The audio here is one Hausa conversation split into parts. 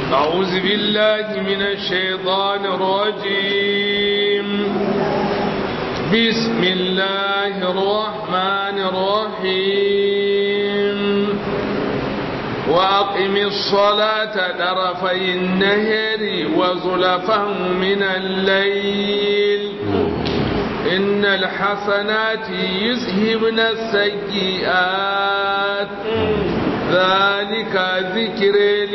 أعوذ بالله من الشيطان الرجيم بسم الله الرحمن الرحيم وأقم الصلاة طرفي النهر وزلفا من الليل إن الحسنات يذهبن السيئات ذلك ذكر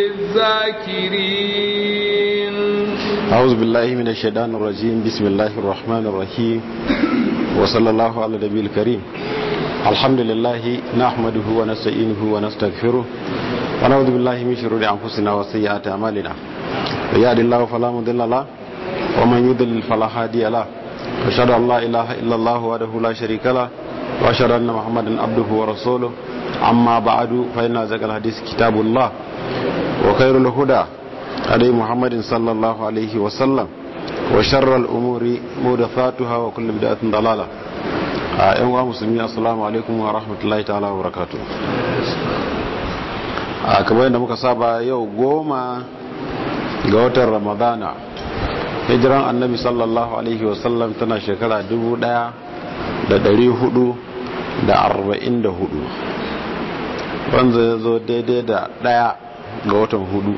للذاكرين أعوذ بالله من الشيطان الرجيم بسم الله الرحمن الرحيم وصلى الله على النبي الكريم الحمد لله نحمده ونستعينه ونستغفره ونعوذ بالله من شرور أنفسنا وسيئات أعمالنا ويهد الله فلا مضل له ومن يضلل فلا هادي له أشهد أن لا إله إلا الله وحده لا شريك له وأشهد أن محمدا عبده ورسوله أما بعد فإن أزكى الحديث كتاب الله وخير الهدى هدي محمد صلى الله عليه وسلم وشر الأمور محدثاتها وكل بدعة ضلالة ‘yan wa musulmi assalamu alaikum wa rahmatullahi ta'ala wa barakatu a kamar yadda muka saba yau goma ga watan ramadana hijiran annabi sallallahu alaihi wasallam tana shekara dubu daya da dari hudu da arba'in da hudu wanda ya zo daidai da daya ga watan hudu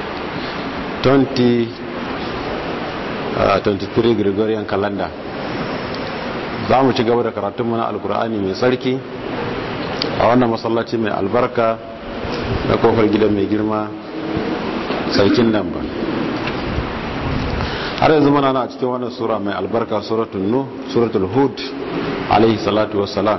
23 gregorian calendar za mu ci gaba da karatun mana alkur'ani mai tsarki a wannan masallaci mai albarka na kofar gidan mai girma sarkin nan ba har yanzu mana na cikin wannan sura mai albarka suratul nu suratul hud alaihi salatu wassalam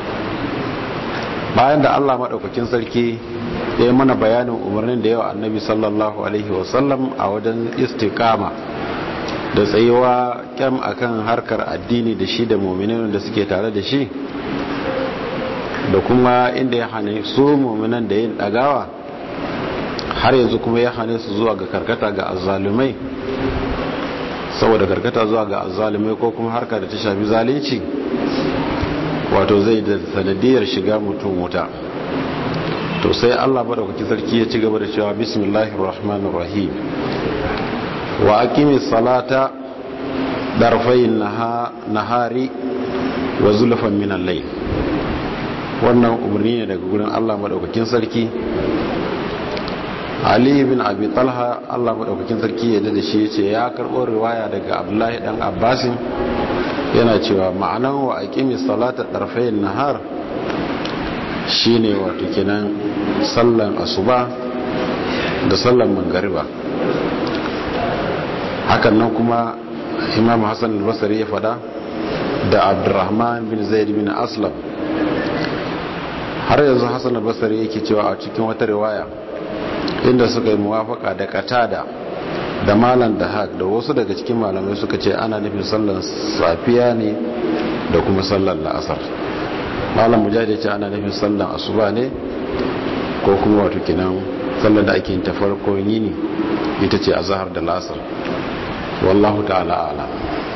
bayan da Allah madaukakin sarki ya yi mana bayanin umarnin da yawa annabi sallallahu alaihi wasallam a wajen istiqama da tsayuwa kyam akan harkar addini da shi da mu'minin da suke tare da shi da kuma inda ya hane su mu'minan da yin dagawa har yanzu kuma ya hane su zuwa ga karkata ga azzalumai saboda karkata zuwa ga azzalumai ko kuma harka da ta shafi zalunci wato zai da sanadiyar shiga mutum wuta to sai Allah madaukaki sarki ya ci gaba da cewa bismillahir rahmanir rahim wa aqimis salata darfayn nahari wa zulfan min al-layl wannan umarni ne daga gurin Allah madaukakin sarki Ali bin Abi Talha Allah madaukakin sarki ya da shi yace ya karbo riwaya daga Abdullahi dan Abbasin yana cewa ma'anan wa aqimis salata darfayn nahar shine wato kenan sallan asuba da sallan mangariba hakan nan kuma imam hassan al-basri ya fada da abdurrahman bin zaid bin aslam har yanzu hassan al-basri yake cewa a cikin wata riwaya inda suka yi muwafaka da katada da malam da haq da wasu daga cikin malamai suka ce ana nufin sallan safiya ne da kuma sallan la'asar malam mujahid ce ana nufin sallan asuba ne ko kuma wato kinan sallan da ake yin ta farkon yini ita ce azhar da lasar wallahu ta'ala ala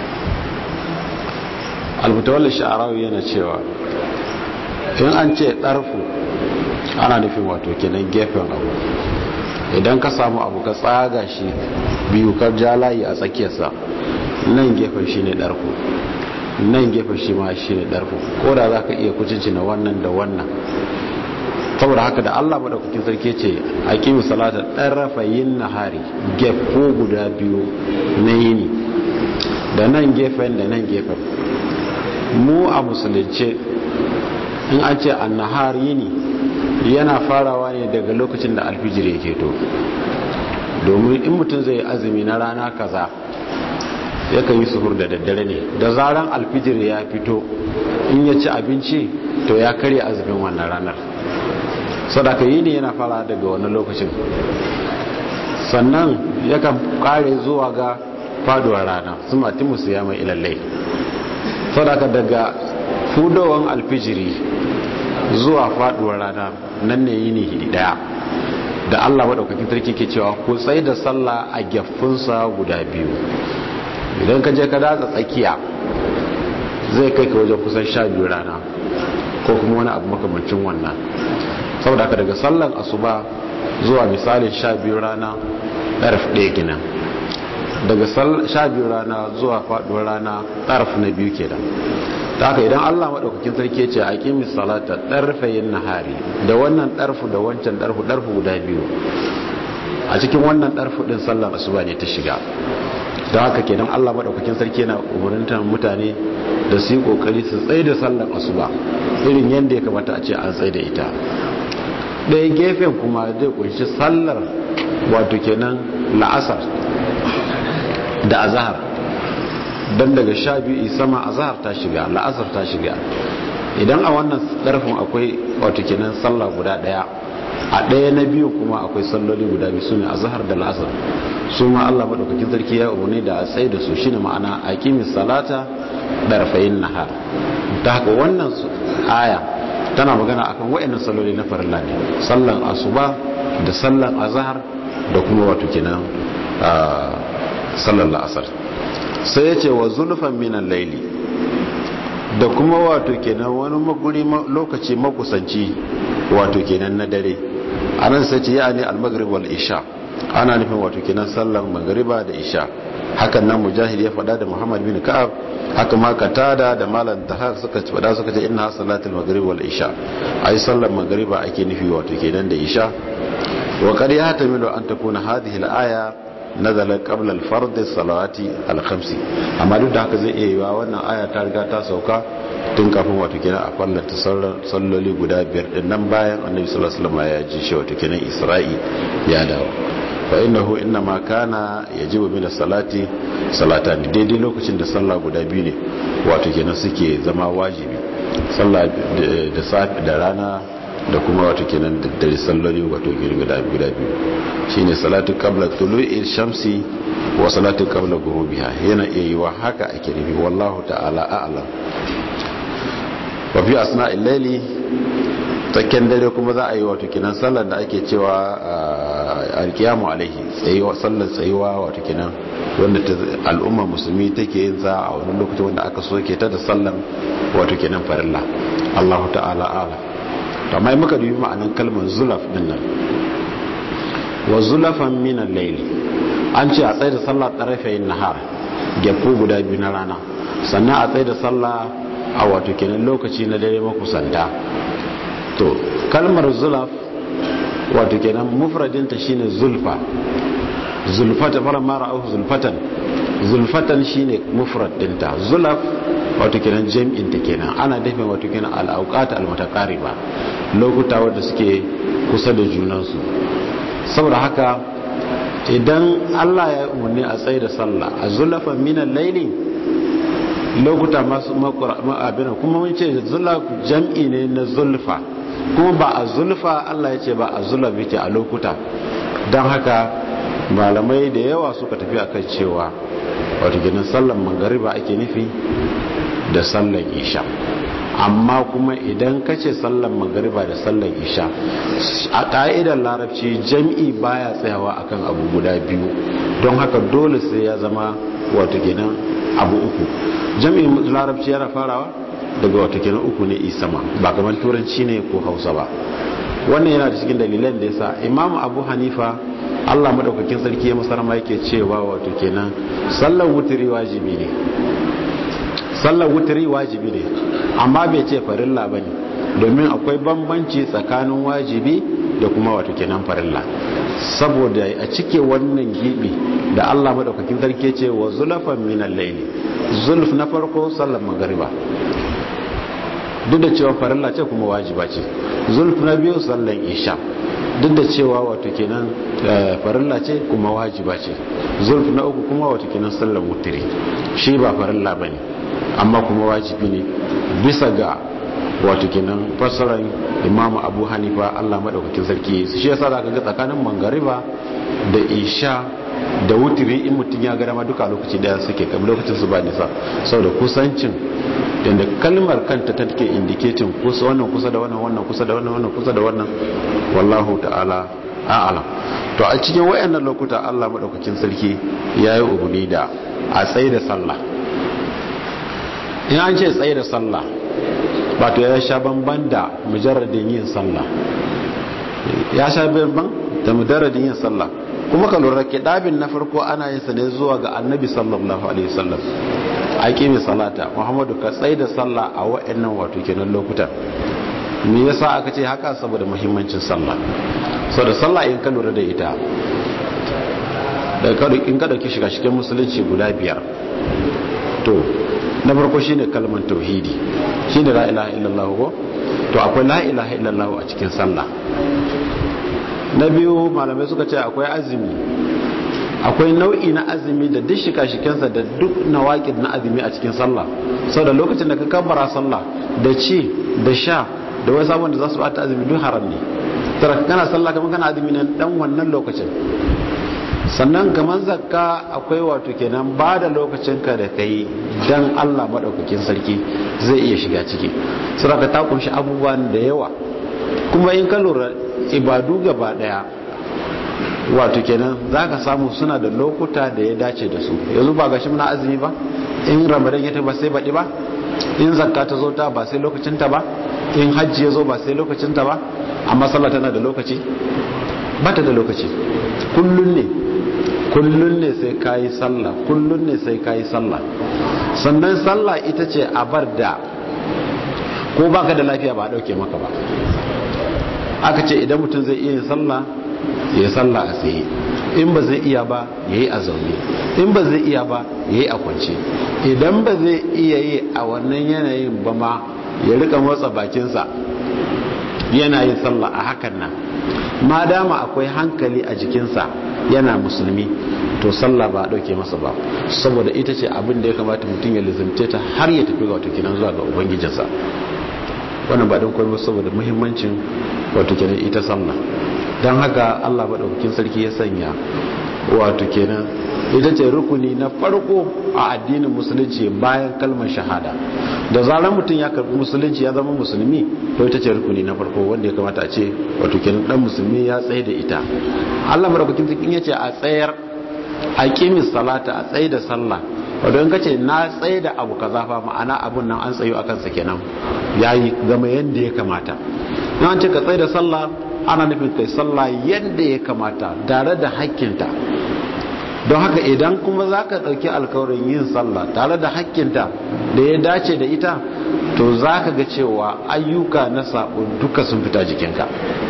almutawalli sha'arawi yana cewa in an ce ɗarfu ana nufin wato kenan gefen abu idan ka samu abu ka tsaga shi biyu ka ja layi a tsakiyarsa nan gefen shi ne ɗarfu nan gefen shi ma shi ne ɗarfu ko da za ka iya kucinci na wannan da wannan saboda haka da allah maɗaukakin sarki ce a kimi salata ɗarrafa yin nahari gefo guda biyu na yini da nan gefen da nan gefen mu a musulunce in an ce an nahar yini yana farawa ne daga lokacin da alfijir yake to domin in mutum zai azumi na rana kaza yakan yi suhur da daddare ne da zaran alfijir ya fito in ya ci abinci to ya karya azumin wannan ranar sadaka yi ne yana fara daga wannan lokacin sannan yakan kare zuwa ga faduwar rana su mati musu ya mai ilallai sadaka daga fudowan alfijiri zuwa faduwar rana nan ne yini hidi daya da Allah madaukakin sarki ke cewa ko tsaye da sallah a geffunsa guda biyu idan ka je ka datsa tsakiya zai kai ka wajen kusan sha biyu rana ko kuma wani abu makamancin wannan saboda haka daga sallan asuba zuwa misalin sha biyu rana ɗarf ɗaya kenan daga sha biyu rana zuwa faɗuwar rana ɗarf na biyu kenan ta haka idan allah maɗaukakin sarki ce a kimi salata ɗarfayin nahari da wannan ɗarfu da wancan ɗarfu ɗarfu guda biyu a cikin wannan ɗarfu ɗin sallar asuba ne ta shiga don haka kenan allah maɗaukakin sarki yana umarintar mutane da su yi ƙoƙari su tsaye da sallar asuba irin yadda ya kamata a ce an tsaye da ita ɗaya gefen kuma zai kunshi sallar wato kenan la'asar da azahar don daga sha biyu sama azahar ta shiga la'asar ta shiga idan a wannan ɗarfin akwai wato kenan sallah guda ɗaya a ɗaya na biyu kuma akwai salloli guda biyu su ne azahar da la'asar su ma allah maɗaukakin sarki ya umarni da a tsaye da su shine ma'ana a kimi salata ɗarfayin nahar ta haka wannan aya tana magana akan wa'annan salloli na farilla ne sallan asuba da sallan azahar da kuma wato kenan sallan la'asar sai ya ce wa zulfan minan laili da kuma wato kenan wani maguri lokaci makusanci wato kenan na dare anan sai ce ya ne al-maghrib wal isha ana nufin wato kenan sallan magriba da isha hakan nan mujahid ya faɗa da muhammad bin ka'ab haka ma katada da malam tahar suka faɗa suka ce inna salatul maghrib wal isha ai sallan magriba ake nufi wato kenan da isha wa qad yahtamilu an takuna hadhihi al-aya nazala qabla al-fard as-salawati al-khamsi amma duk da haka zai iya yiwa wannan aya ta riga ta sauka tun kafin wato kenan a fallata salloli guda biyar din nan bayan annabi sallallahu alaihi wasallam ya ji shi wato kenan isra'i ya dawo fa innahu inma kana yajibu min as-salati salatan daidai lokacin da sallah guda biyu ne wato kenan suke zama wajibi sallah da safi da rana da kuma wato kenan da dare salloli wato guda guda biyu shine salatu qabla tulu'i shamsi wa salatu qabla ghurubiha yana iya yiwa haka ake nufi wallahu ta'ala a'lam wa fi asna'il layli tsakken dare kuma za a yi wato kinan sallar da ake cewa alkiyamu alaihi tsayuwa sallar tsayuwa wato kinan wanda al'umma musulmi take yin za a wani lokacin wanda aka soke ta da sallar wato kinan farilla Allahu ta'ala ala to amma muka dubi ma'anan kalmar zulaf din nan wa zulafan min al-layli an ce a tsaye da sallah tarafayin nahar gefu guda biyu na rana sannan a tsaye da sallah a wato kenan lokaci na dare makusanta to kalmar zulaf wato kenan mufradinta shine zulfa zulfata fara mara auku zulfatan zulfatan shine mufrad dinta zulaf wato kenan jam'in ta kenan ana dafin wato kenan al-awqat al-mutaqariba lokuta wanda suke kusa da junansu saboda haka idan Allah ya umarni a tsaye da sallah a zulafa minan laili lokuta masu abin kuma mun ce zulaf jam'i ne na zulfa kuma ba a zulfa Allah ya ce ba a zulaf yake a lokuta don haka malamai da yawa suka tafi akan cewa wato ginin sallan magariba ake nufi da sallan isha amma kuma idan ka ce sallan magariba da sallan isha a ƙa'idar larabci jam'i baya tsayawa akan abu guda biyu don haka dole sai ya zama wato kenan abu uku jam'in larabci yana farawa daga wato kenan uku ne isama ba kamar turanci ne ko hausa ba wannan yana da cikin dalilan da yasa imamu abu hanifa allah madaukakin sarki ya masarama yake cewa wato kenan sallar wuturi wajibi ne sallar wuturi wajibi ne amma bai ce farilla ba ne domin akwai bambanci tsakanin wajibi da kuma wato kenan farilla saboda a cike wannan gibi da Allah madaukakin sarki ce wa zulafan minal layli zulf na farko sallar magariba duk da cewa farilla ce kuma wajiba ce zulf na biyu sallar isha duk da cewa wato kenan farilla ce kuma wajiba ce zulf na uku kuma wato kenan sallar wutiri shi ba farilla bane amma kuma wajibi ne bisa ga wato kenan fassarar imamu abu hanifa allah maɗaukakin sarki su shi yasa za ka ga tsakanin mangariba da isha da wutiri in mutum ya gara ma duka lokaci daya suke kam lokacin su ba nisa saboda kusancin da kalmar kanta ta take indicating kusa wannan kusa da wannan wannan kusa da wannan wannan kusa da wannan wallahu ta'ala a'lam to a cikin wayannan lokuta Allah madaukakin sarki yayi ubuni da a tsaye da sallah in an ce tsaye da sallah wato ya sha banban da mujarradin yin sallah ya sha banban da mujarradin yin sallah kuma ka lura kidabin na farko ana yin sa ne zuwa ga annabi sallallahu alaihi wasallam aqimi salata muhammadu ka tsai da sallah a wa'annan wato kenan lokutan me yasa aka ce haka saboda muhimmancin sallah saboda sallah in ka lura da ita daga in ka dauki shiga cikin musulunci guda biyar to na farko shine kalmar tauhidi shine la ilaha illallah ko to akwai la ilaha illallah a cikin sallah na biyu malamai suka ce akwai azumi akwai nau'i na azumi da duk shika-shikensa da duk nawaƙid na azumi a cikin sallah sau da lokacin da ka kabbara sallah da ci da sha da wasu abubuwan da za su bata azumi duk haram ne tara kana sallah kamar kana azumi nan dan wannan lokacin sannan kamar zakka akwai wato kenan ba da lokacin ka da kai dan Allah madaukakin sarki zai iya shiga ciki saboda ta kunshi abubuwan da yawa kuma in ka lura ibadu gaba daya wato kenan za ka samu suna da lokuta da ya dace da su yanzu ba gashi muna azumi ba in ramadan ya ba sai baɗi ba in zakka ta zo ta ba sai lokacinta ba in hajji ya zo ba sai lokacinta ba amma sallah tana da lokaci ba ta da lokaci kullun ne kullun ne sai kayi sallah kullun ne sai kayi sallah sannan sallah ita ce a bar da ko baka da lafiya ba a dauke maka ba aka ce idan mutum zai iya yin sallah ya sallah a tsaye in ba zai iya ba ya yi a zaune in ba zai iya ba ya yi a kwance idan ba zai iya yi a wannan yanayin ba ma ya rika motsa bakinsa yana yin sallah a hakan nan ma dama akwai hankali a jikinsa yana musulmi to sallah ba a ɗauke masa ba saboda ita ce abin da ya kamata mutum ya lizimce ta har ya tafi ga wato kinan zuwa ga ubangijinsa wannan ba don kwallo saboda muhimmancin wato kenan ita sallah don haka allah maɗaukakin sarki ya sanya wato kenan ita ce rukuni na farko a addinin musulunci bayan kalmar shahada da zarar mutum ya karbi musulunci ya zama musulmi to ita ce rukuni na farko wanda ya kamata a ce wato kenan dan musulmi ya tsaye da ita allah maɗaukakin sarki ya ce a tsayar a kimis salata a tsaye da sallah wadda in kace na tsaye da abu kaza fa ma'ana abun nan an tsayo akan sa kenan yayi gama yanda ya kamata na an ce ka tsaye da sallah ana nufin kai sallah yanda ya kamata tare da hakkinta don haka idan kuma za ka ɗauki alkawarin yin sallah tare da hakkinta da ya dace da ita to za ka ga cewa ayyuka na sabo duka sun fita jikinka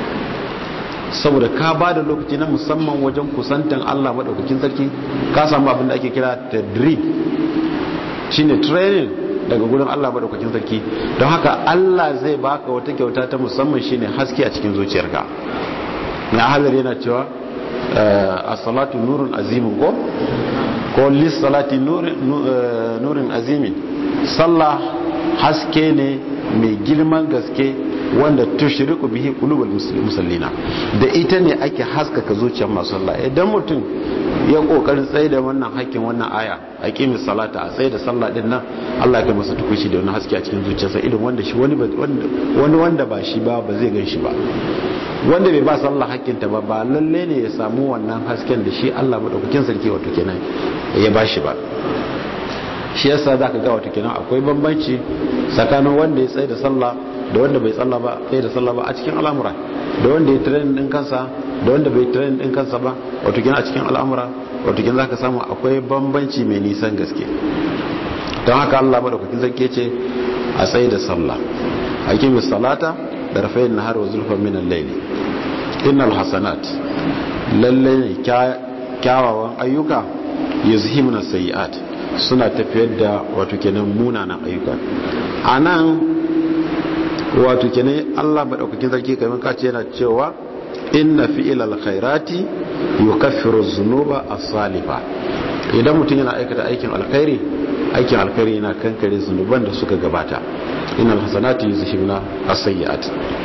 saboda ka ba da lokaci na musamman wajen kusantan Allah maɗaukakin sarki ka samu abin da ake kira tadrib shine training daga gurin Allah maɗaukakin sarki don haka Allah zai baka wata kyauta ta musamman shine haske a cikin zuciyarka na halar yana cewa a salatu nurin azimin ko ko lis salati nurin azimin sallah haske ne mai girman gaske wanda tushriku bihi qulubul musallina da ita ne ake haskaka zuciyar masu sallah idan mutum ya kokarin tsaye da wannan hakkin wannan aya aqimi salata a tsaye da sallah din nan Allah ya kai masa tukushi da wani haske a cikin zuciyarsa idan wanda shi wani wani wanda ba shi ba ba zai gan shi ba wanda bai ba sallah hakkinta ba ba lalle ne ya samu wannan hasken da shi Allah madaukakin sarki wato kenan ya bashi ba shi yasa zaka ga wato kenan akwai bambanci tsakanin wanda ya tsaye da sallah da wanda bai tsalla ba tsaye da sallah ba a cikin al'amura da wanda ya training din kansa da wanda bai training din kansa ba wato kenan a cikin al'amura wato kenan zaka samu akwai bambanci mai nisan gaske don haka Allah madaukakin sarki ce a tsaye da sallah hakimis salata da rafayin nahar wa zulfan minan laili innal hasanat lalle ne kyawawan ayyuka yuzhimuna sayiat suna tafiyar da wato kenan munanan ayyuka anan wato kenan Allah madaukakin sarki kamar kace yana cewa inna fi'ilal khairati yukaffiru dhunuba as-salifa idan mutum yana aikata aikin alkhairi aikin alkhairi yana kankare zunuban da suka gabata innal hasanati yuzhibuna as-sayyi'at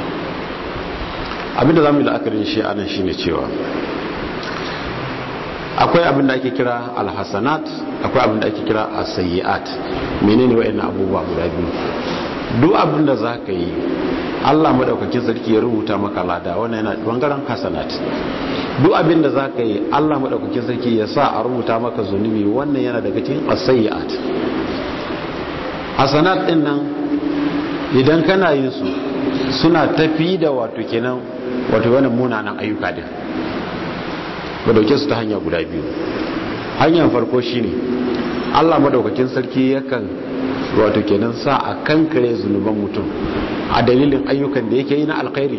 abinda zamu yi la'akarin shi anan shine cewa akwai abinda ake kira alhasanat akwai abinda ake kira as-sayyi'at menene wayannan abubuwa guda biyu duk abinda zaka yi Allah madaukakin sarki ya rubuta maka lada wannan yana bangaren hasanat duk abinda zaka yi Allah madaukakin sarki ya sa a rubuta maka zunubi wannan yana daga cikin as-sayyi'at hasanat din nan idan kana yin su suna tafi da wato kenan wato wannan munanan ayyuka din ba dauke su ta hanya guda biyu hanyar farko shine Allah madaukakin sarki yakan wato kenan sa a kankare zunuban mutum a dalilin ayyukan da yake yi na alkhairi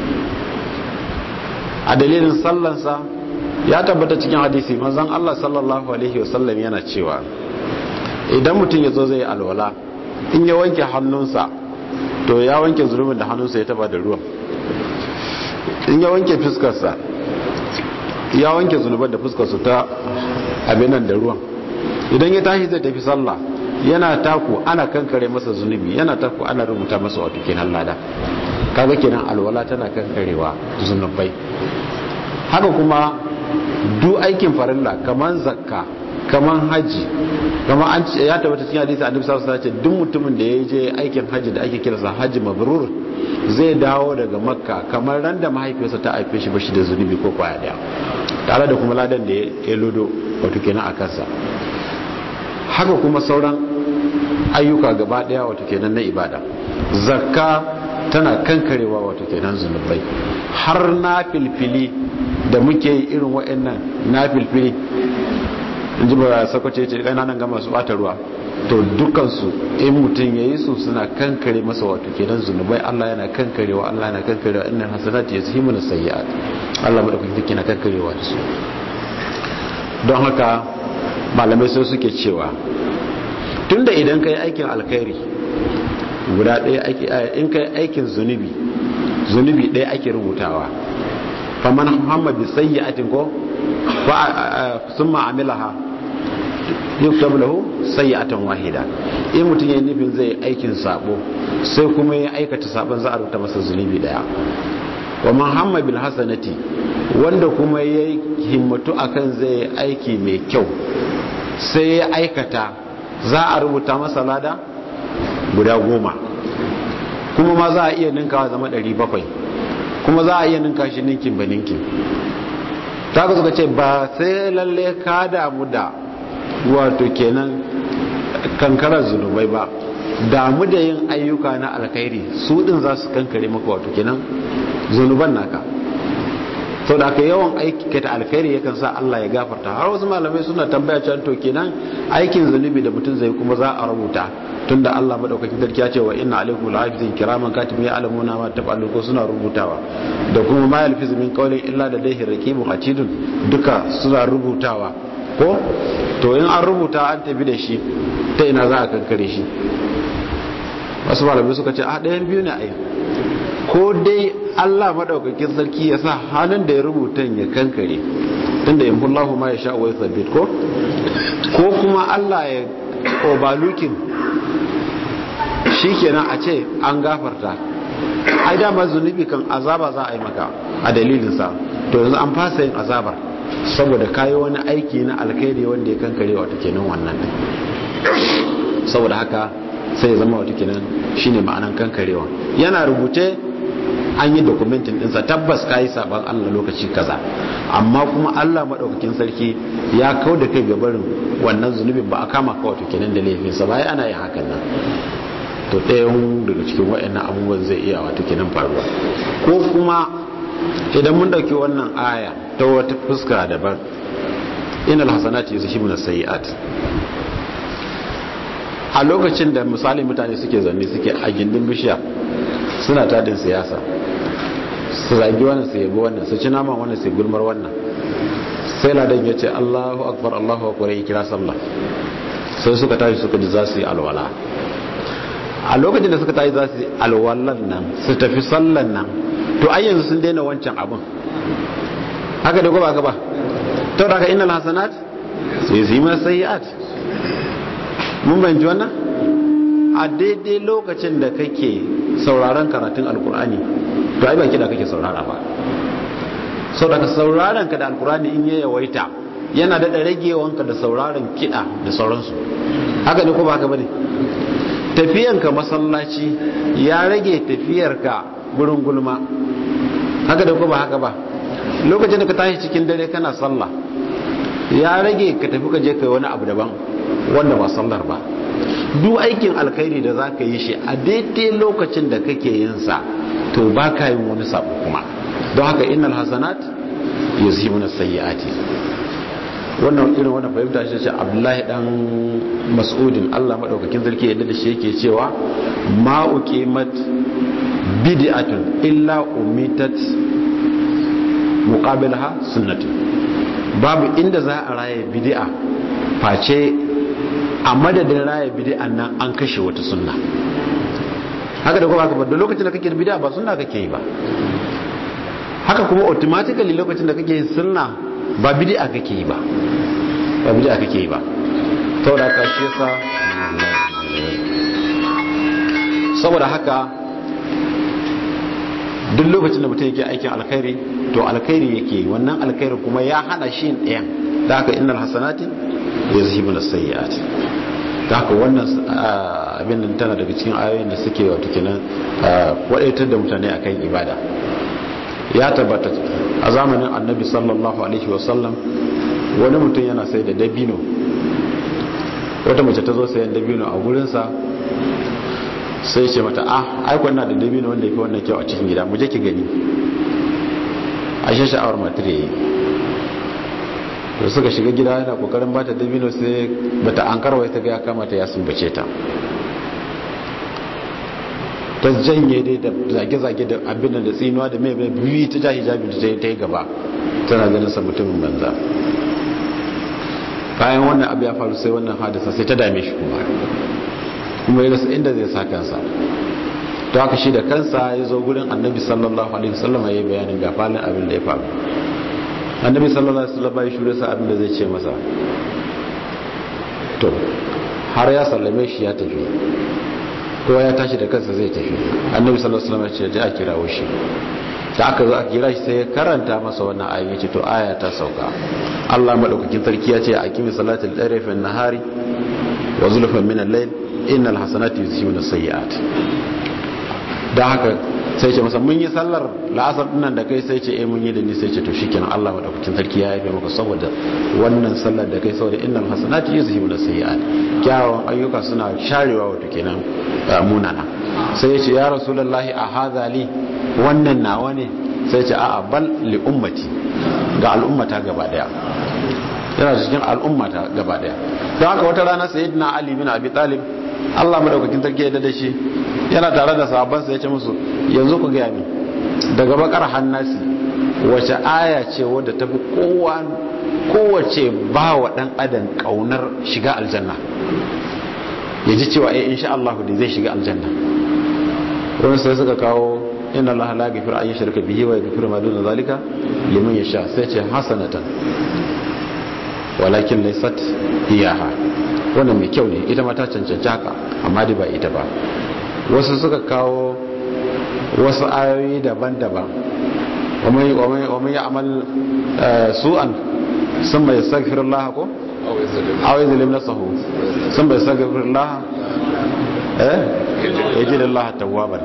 a dalilin sallansa ya tabbata cikin hadisi manzon Allah sallallahu alaihi wasallam yana cewa idan mutum ya zo zai alwala in ya wanke hannunsa to ya wanke zunubin da hannunsa ya taba da ruwan in ya wanke fuskarsa ya wanke zunuban da fuskarsa ta abinan da ruwan idan ya tashi zai tafi sallah yana taku ana kankare masa zunubi yana taku ana rubuta masa wato kenan lada kaga kenan alwala tana kankarewa zunubai haka kuma duk aikin farilla kaman zakka kaman haji kaman an ya tabbata cikin hadisi annabi sallallahu alaihi wasallam duk mutumin da ya je aikin haji da ake kiransa haji mabrur zai dawo daga makka kamar ran da mahaifiyarsa ta haife shi bashi da zunubi ko kwaya daya tare da kuma ladan da ya lodo wato kenan a kansa haka kuma sauran ayyuka gaba daya wato kenan na ibada zakka tana kankarewa wato kenan zunubai har na filfili da muke yi irin waɗannan na filfili in ji ba sakwace ce ƙananan gama su ɓata ruwa to dukansu in mutum ya yi su suna kankare masa wato kenan zunubai Allah yana kankarewa Allah yana kankarewa inna hasanati yazhimu na sayyi'at Allah madaukakin take na kankarewa da su don haka malamai sai suke cewa tunda idan kai aikin alkhairi guda ɗaya in kai aikin zunubi zunubi ɗaya ake rubutawa faman muhammad bi sayyi'atin ko fa summa amilaha yuktab lahu sayyi'atan wahida in mutum yayin nufin zai aikin sabo sai kuma ya aikata sabon za a rubuta masa zunubi daya wa muhammad bil hasanati wanda kuma ya himmatu akan zai aiki mai kyau sai ya aikata za a rubuta masa lada guda goma kuma ma za a iya ninkawa zama 700 kuma za a iya ninka shi ninkin ba ninkin ta ka suka ce ba sai lalle ka damu da wato kenan kankarar zunubai ba damu da yin ayyuka na alkhairi su din za su kankare maka wato kenan zunuban naka sau da aka yawan aiki ta alkhairi yakan sa Allah ya gafarta har wasu malamai suna tambaya can to kenan aikin zunubi da mutum zai kuma za a rubuta tunda Allah madaukakin sarki ya ce wa inna alaikum lahafizin kiraman katibin ya'lamuna ma taf'alun ko suna rubutawa da kuma ma yalfizu min qawlin illa da daihi raqibun atidun duka suna rubutawa ko to in an rubuta an tafi da shi ta ina za a kankare shi wasu malamai suka ce a ɗayan biyu ne a yi ko dai Allah madaukakin sarki ya sa hannun da ya rubuta ya kankare tunda in kullahu ma ya sha wa yasabbit ko ko kuma Allah ya obalukin shikenan a ce an gafarta ai dama zunubi kan azaba za a yi maka a dalilin sa to yanzu an fasa yin azabar saboda kayi wani aiki na alkhairi wanda ya kankare wata kenan wannan din saboda haka sai ya zama wata kenan shine ma'anan kankarewa yana rubuce an yi dokumentin dinsa tabbas kayi saban Allah lokaci kaza amma kuma Allah madaukakin sarki ya kau da kai gabarin wannan zunubin ba a kama ka wato kenan da laifin sa bai ana yin hakan nan to ɗayan daga cikin waɗannan abubuwan zai iya wato kenan faruwa ko kuma idan mun dauki wannan aya ta wata fuska daban innal hasanati yuzhibuna sayiat a lokacin da misali mutane suke zanne suke a gindin bishiya suna tadin siyasa su zagi wannan su yabi wannan su ci naman wannan su gulmar wannan sai ladan ya ce Allahu akbar Allahu akbar ya kira sallah sai suka tashi suka ji za su yi alwala a lokacin da suka tashi za su yi alwalan nan su tafi sallan nan to ai yanzu sun daina wancan abin haka da ba ka ba to daga innal hasanat sai zima sayiat mun bayanci wannan a daidai lokacin da kake sauraron karatun alkur'ani to ai ba kiɗa kake saurara ba sau daga sauraron ka da alkur'ani in ya yawaita yana daɗa ragewanka da sauraron kiɗa da sauransu haka ne ko ba haka ba ne tafiyanka masallaci ya rage tafiyarka gurin gulma haka da ko ba haka ba lokacin da ka tashi cikin dare kana sallah ya rage ka tafi ka je kai wani abu daban wanda ba sallar ba duk aikin alkhairi da za ka yi shi a daidai lokacin da kake yin sa to ba ka yin wani sabo kuma don haka innal hasanat yuzhibuna sayyi'ati wannan irin wannan fahimta shi ce Abdullahi dan Mas'udin Allah madaukakin sarki yadda da shi yake cewa ma uqimat bid'atun illa umitat muqabilaha sunnatun babu inda za a raye bid'a face a madadin raye bid'an nan an kashe wata sunna haka da kuma haka da lokacin da kake bid'a ba sunna kake yi ba haka kuma automatically lokacin da kake yin sunna ba bid'a kake yi ba ba bid'a kake yi ba saboda haka shi yasa saboda haka duk lokacin da mutum yake aikin alkhairi to alkhairi yake wannan alkhairi kuma ya hana shi ɗayan da haka innal hasanati yazhibu as-sayyi'at da haka wannan abin nan tana daga cikin ayoyin da suke wato kenan wadaitar da mutane akan ibada ya tabbata a zamanin annabi sallallahu alaihi wasallam wani mutum yana sai da dabino wata mace ta zo sayan dabino a gurinsa sai ce mata ah aikon na da dabino wanda ya fi wannan kyau a cikin gida mu je ki gani a shi sha'awar matar yayi da suka shiga gida yana kokarin bata dabino sai bata an karwa ta ga ya kamata ya sumbace ta ta janye dai da zage-zage da abin da tsinuwa da mai mai biyu ta ja hijabi da ta yi gaba tana ganin sa mutumin banza bayan wannan abu ya faru sai wannan hadisa sai ta dame shi kuma kuma ya rasa inda zai sa kansa to haka shi da kansa ya zo gurin annabi sallallahu alaihi wasallam ya yi bayanin ga falin abin da ya faru annabi sallallahu alaihi wasallam ya shure sa abin da zai ce masa to har ya sallame shi ya tafi kowa ya tashi da kansa zai tafi annabi sallallahu alaihi wasallam ya ce a kirawo shi da aka zo aka kira shi sai ya karanta masa wannan ayin yace to aya ta sauka Allah madaukakin sarki ya ce aqimi salatal tarafin nahari wa zulfan min al-layl innal hasanati yuzhibuna sayyi'at da haka sai ce masa mun yi sallar la'asar dinnan da kai sai ce eh mun yi da ni sai ce to shikenan Allah madaukakin sarki ya yafe maka saboda wannan sallar da kai saboda innal hasanati yuzhibuna sayyi'at kyawawan ayyuka suna sharewa wato kenan munana sai ya ce ya rasulullahi a hadha li wannan nawa ne sai ce a'a bal li ummati ga al'ummata gaba daya yana cikin al'ummata gaba daya don haka wata rana sayyidina ali bin abi talib Allah madaukakin sarki ya da shi yana tare da sahabbansa ya ce musu yanzu ku gaya min daga bakar hannasi wace aya ce wadda tafi kowa kowace ba wa dan adam kaunar shiga aljanna ya ji cewa eh insha Allah da zai shiga aljanna wani sai suka kawo inna Allah la yaghfiru an yushraka bihi wa yaghfiru ma duna zalika liman yasha sai ce hasanatan walakin laysat iyaha wannan mai kyau ne ita ma ta cancanci haka amma dai ba ita ba wasu suka kawo wasu ayoyi daban-daban ومن يعمل سوءا ثم يستغفر الله ko aw yuzlim nafsahu thumma yastaghfir Allah eh yajid Allah tawwaban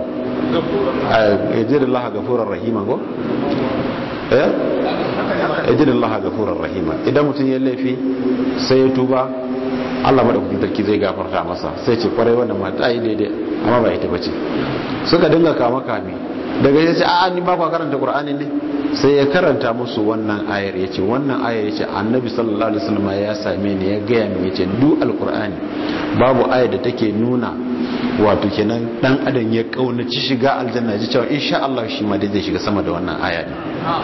yajid Allah ghafurur rahima ko eh yajid Allah ghafurur rahima idan mutum ya laifi sai ya tuba Allah madaukakin sarki zai gafarta masa sai ce kwarai wannan mata yi daidai amma ba ita bace suka dinga kama kame daga ya ce a'a ni ba kwa karanta qur'ani ne sai ya karanta musu wannan ayar yace wannan ayar yace annabi sallallahu alaihi wasallam ya same ni ya gaya min yace duk alqur'ani babu ayar da take nuna wato kenan dan adam ya kaunaci shiga aljanna ji cewa insha Allah shi ma dai zai shiga sama da wannan aya ne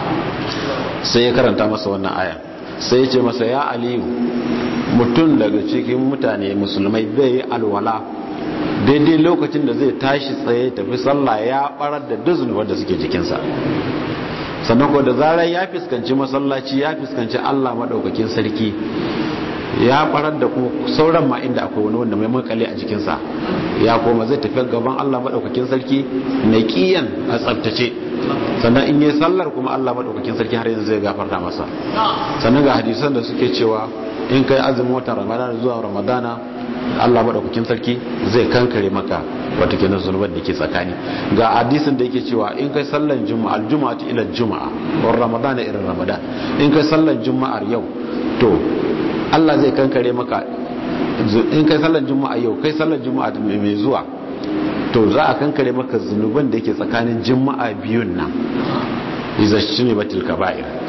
sai ya karanta masa wannan aya sai ya ce masa ya aliyu mutum daga cikin mutane musulmai bai yi alwala daidai lokacin da zai tashi tsaye tafi sallah ya barar da duk wanda suke jikinsa sannan ko da zarar ya fuskanci masallaci ya fuskanci Allah madaukakin sarki ya barar da kuma sauran ma inda akwai wani wanda mai makale a jikinsa ya koma zai tafi gaban Allah madaukakin sarki naqiyan a tsaftace sannan in yi sallar kuma Allah madaukakin sarki har yanzu zai gafarta masa sannan ga hadisan da suke cewa in kai azumin watan ramadana zuwa ramadana Allah madaukakin sarki zai kankare maka wata kenan zunuban da ke tsakani ga hadisin da yake cewa in kai sallan juma'a aljuma'atu ila juma'a wa ramadana irin ramadan in kai sallan juma'ar yau to Allah zai kankare maka in kai sallan juma'a yau kai sallan juma'a mai zuwa to za a kankare maka zunuban da yake tsakanin juma'a biyun nan iza shine batil kaba'ir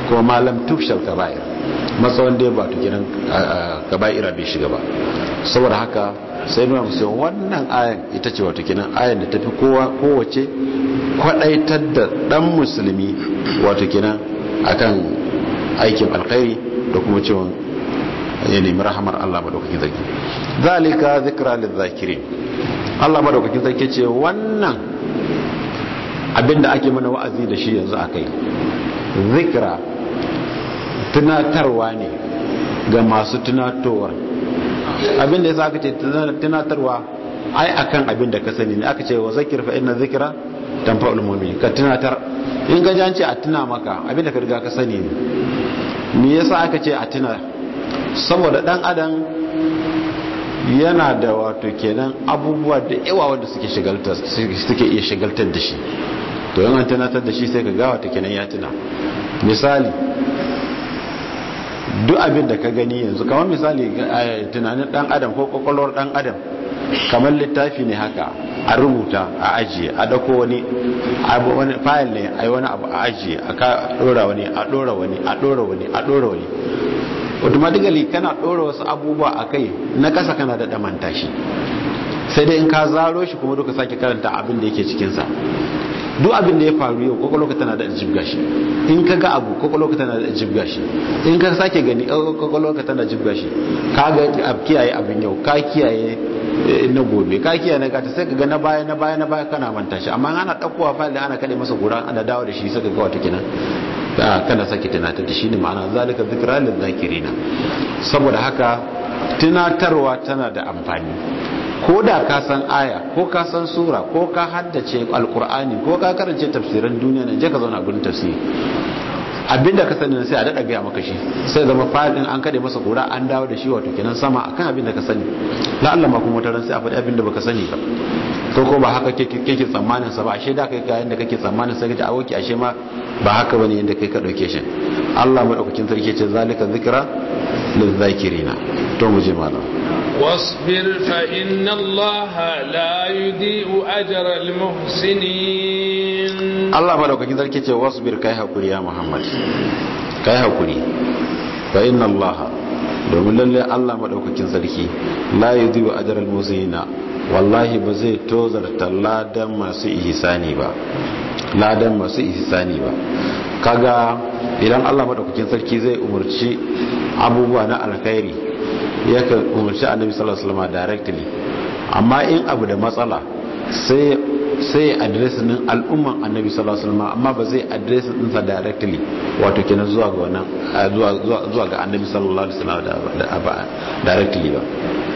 kuma malam tufshal kaba'ir matsawan da ba tukinan kaba'ira bai shiga ba saboda haka sai nuna musu wannan ayan ita ce wato kenan ayan da tafi kowa kowace kwadaitar da dan musulmi wato kenan akan aikin alkhairi da kuma cewa ya nemi rahamar Allah madaukakin sarki zalika zikra lizakirin Allah madaukakin sarki ce wannan abinda ake mana wa'azi da shi yanzu akai zikra tunatarwa ne ga masu tunatowar abinda yasa aka ce tunatarwa ai akan abinda ka sani ne aka ce wa zakir fa inna zikra tanfa'ul mu'min ka tunatar in ga jance a tuna maka abinda ka riga ka sani ne me yasa aka ce a tuna saboda dan adam yana da wato kenan abubuwa da yawa wanda suke shigaltar suke iya shigaltar da shi to yana tunatar da shi sai ka ga wato kenan ya tuna misali duk abin da ka gani yanzu kamar misali tunanin dan adam ko kwakwalwar dan adam kamar littafi ne haka a rubuta a ajiye a dako wani abu wani fayil ne a yi wani abu a ajiye a ka dora wani a dora wani a dora wani a dora wani automatically kana dora wasu abubuwa a kai na kasa kana da damanta shi sai dai in ka zaro shi kuma duka sake karanta abin da yake cikinsa duk abin da ya faru yau kwakwalwa tana da jibga shi in ka ga abu kwakwalwa tana da jibga shi in ka sake gani kwakwalwa tana jibga shi ka ga kiyaye abin yau ka kiyaye na gobe ka kiyaye na gata sai ka ga na baya na baya na baya kana manta shi amma ana ɗaukowa fayil da ana kaɗe masa gura ana dawo da shi sai ka ga wata kenan kana sake tunatar da shi ne ma'ana zalika zikra lil zakirina saboda haka tunatarwa tana da amfani ko da ka san aya ko ka san sura ko ka haddace alkur'ani ko ka karance tafsirin duniya ne je ka zauna gurin tafsiri abinda ka sani sai a dada gaya maka shi sai zama fadin an kade masa kura an dawo da shi wato kenan sama akan abinda ka sani la Allah ma kuma taran sai a faɗi abinda baka sani ba to ko ba haka kake tsammanin sa ba ashe da kai ga yanda kake tsammanin sai kaje awoki ashe ma ba haka bane yanda kai ka dauke shi Allah madaukakin sarki ce zalika zikra lizakirina to mu je malam واصبر فإن الله لا يضيء أجر المحسنين الله مدوكاkin sarki ce wasbir kai hakuri ya Muhammad kai hakuri fa inna Allah domin lalle Allah madaukakin sarki la yudhi'u ajral muhsinina wallahi ba zai tozarta ladan masu ihsani ba ladan masu ihsani ba kaga idan Allah madaukakin sarki zai umurci abubuwa na alkhairi yakan umarci annabi sallallahu alaihi wasallam directly amma in abu da matsala sai sai address din al'umman annabi sallallahu alaihi wasallam amma ba zai address din sa directly wato kenan zuwa ga wannan zuwa zuwa zuwa ga annabi sallallahu alaihi wasallam da directly ba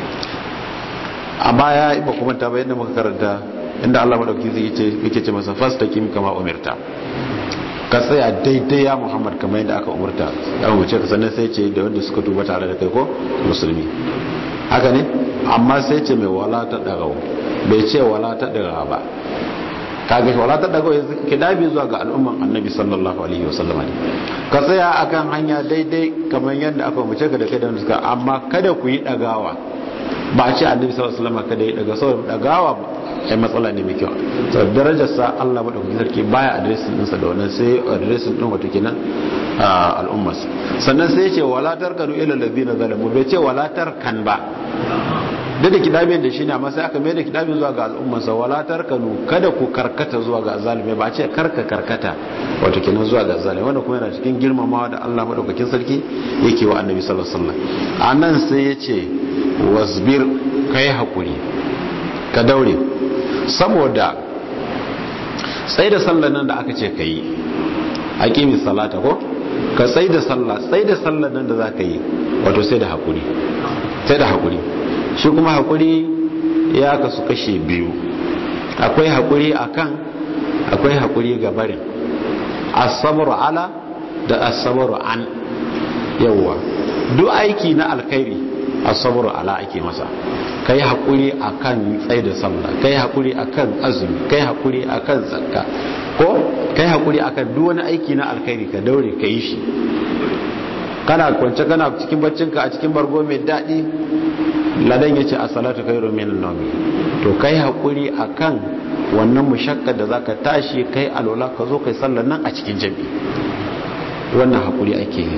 a baya ba kuma ta bayyana muka karanta inda Allah madauki zai ce yake ce masa fastaqim kama umirta ka tsaya daidai ya muhammad kamar yadda aka umarta ya umarce ka sannan sai ce da wanda suka tuba tare da kai ko musulmi haka ne amma sai ce mai wala ta dagawa bai ce wala ta dagawa ba kaga wala ta dagawa ki dabi zuwa ga al'umman annabi sallallahu alaihi wasallam ne ka tsaya akan hanya daidai kamar yadda aka umarce ka da kai da wanda suka amma kada ku yi dagawa ba a ce annabi sallallahu alaihi wasallam kada ya daga saboda dagawa ba ai matsala ne mai kyau saboda darajar sa Allah madaukakin sarki baya addressing din sa da wannan sai addressing din wato kenan al'ummas sannan sai ya ce wala tarkanu ila ladina zalamu bai ce wala tarkan ba da da kidabin da shi ne amma sai aka mai da kidabin zuwa ga al'ummarsa wala tarkanu kada ku karkata zuwa ga zalimi ba ce karka karkata wato kenan zuwa ga zalimi wanda kuma yana cikin girmamawa da Allah madaukakin sarki yake wa annabi sallallahu alaihi wasallam anan sai ya ce wasbir kai hakuri ka daure saboda sai da sallar nan da aka ce ka yi aqimi salata ko ka sai da sallah sai da sallar nan da za ka yi wato sai da hakuri sai da hakuri shi kuma hakuri ya kasu kashe biyu akwai hakuri akan akwai hakuri ga barin as-sabru ala da as-sabru an yawa duk aiki na alkhairi as-sabru ala ake masa kai hakuri akan tsaye da sallah kai hakuri akan azumi kai hakuri akan zakka ko kai hakuri akan duk wani aiki na alkhairi ka daure ka yi shi kana kwance kana cikin baccinka a cikin bargo mai daɗi ladan ya ce a salatu kai romin nomi to kai haƙuri a kan wannan mushakkar da za ka tashi kai alola ka zo kai sallar nan a cikin jami wannan haƙuri ake yi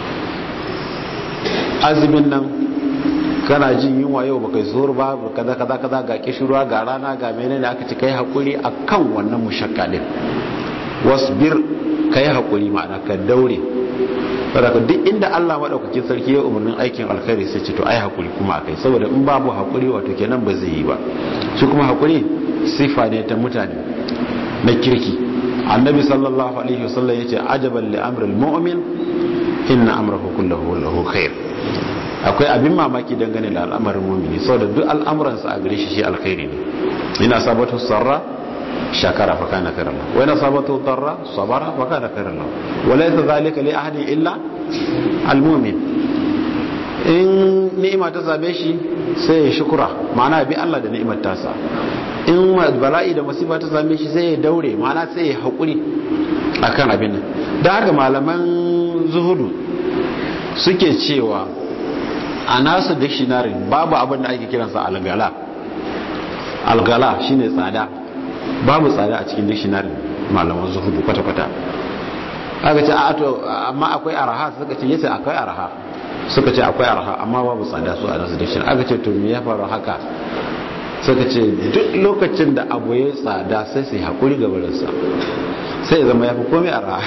azumin nan kana jin yunwa yau baka zuwa ba kaza kaza kaza ga kishirwa ga rana ga menene aka ci kai haƙuri akan wannan mushakka din wasbir kai haƙuri ma'ana ka daure saboda duk inda Allah madaukakin sarki ya umarnin aikin alkhairi sai ce to ai hakuri kuma akai saboda in babu hakuri wato kenan ba zai yi ba shi kuma hakuri sifa ne ta mutane na kirki annabi sallallahu alaihi wasallam yace ajaban li amril mu'min inna amrahu kulluhu lahu khair akwai abin mamaki dangane da al'amarin mu'mini saboda duk al'amuransa a gare shi shi alkhairi ne ina sabatu sarra شكر فكان خيرا له وإن أصابته ضر صبر فكان خيرا له وليس ذلك لأحد إلا المؤمن in ni'ima ta same shi sai ya shukura ma'ana bi Allah da ni'imar tasa in bala'i da masifa ta same shi sai ya daure ma'ana sai ya haƙuri akan abin nan da haka malaman zuhudu suke cewa a nasu dictionary babu abin da ake kiransa algala algala shine tsada babu tsada a cikin dictionary malaman zuhudu kwata-kwata aka ce a to amma akwai araha suka ce yace akwai araha suka ce akwai araha amma babu tsada su a nasu dictionary aka ce to me ya faru haka suka ce duk lokacin da abu ya tsada sai sai hakuri ga barinsa sai zama ya fi komai araha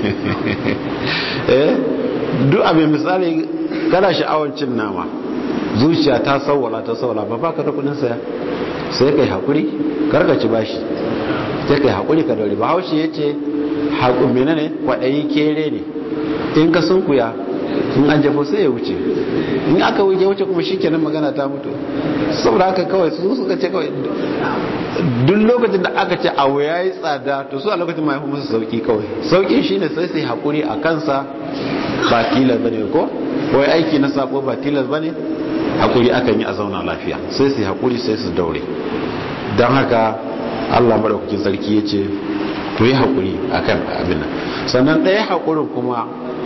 eh duk abin misali kana sha'awar cin nama zuciya ta sauwala ta sauwala ba baka da kudin saya sai kai hakuri karkaci bashi sai kai hakuri ka daure bahaushe ya ce haƙun mene ne kwaɗayi kere ne in ka sunkuya in an jafo sai ya wuce in aka wuce wuce kuma shi kenan magana ta mutu saboda haka kawai su suka ce kawai duk lokacin da aka ce abu ya yi tsada to su a lokacin ma ya fi musu sauki kawai sauki shine sai sai haƙuri a kansa ba tilas bane ko wai aiki na sako ba tilas bane haƙuri akan yi a zauna lafiya sai su haƙuri sai su daure don haka allah maɗaukakin sarki ya ce ku yi haƙuri a kan abin nan sannan ɗaya haƙurin kuma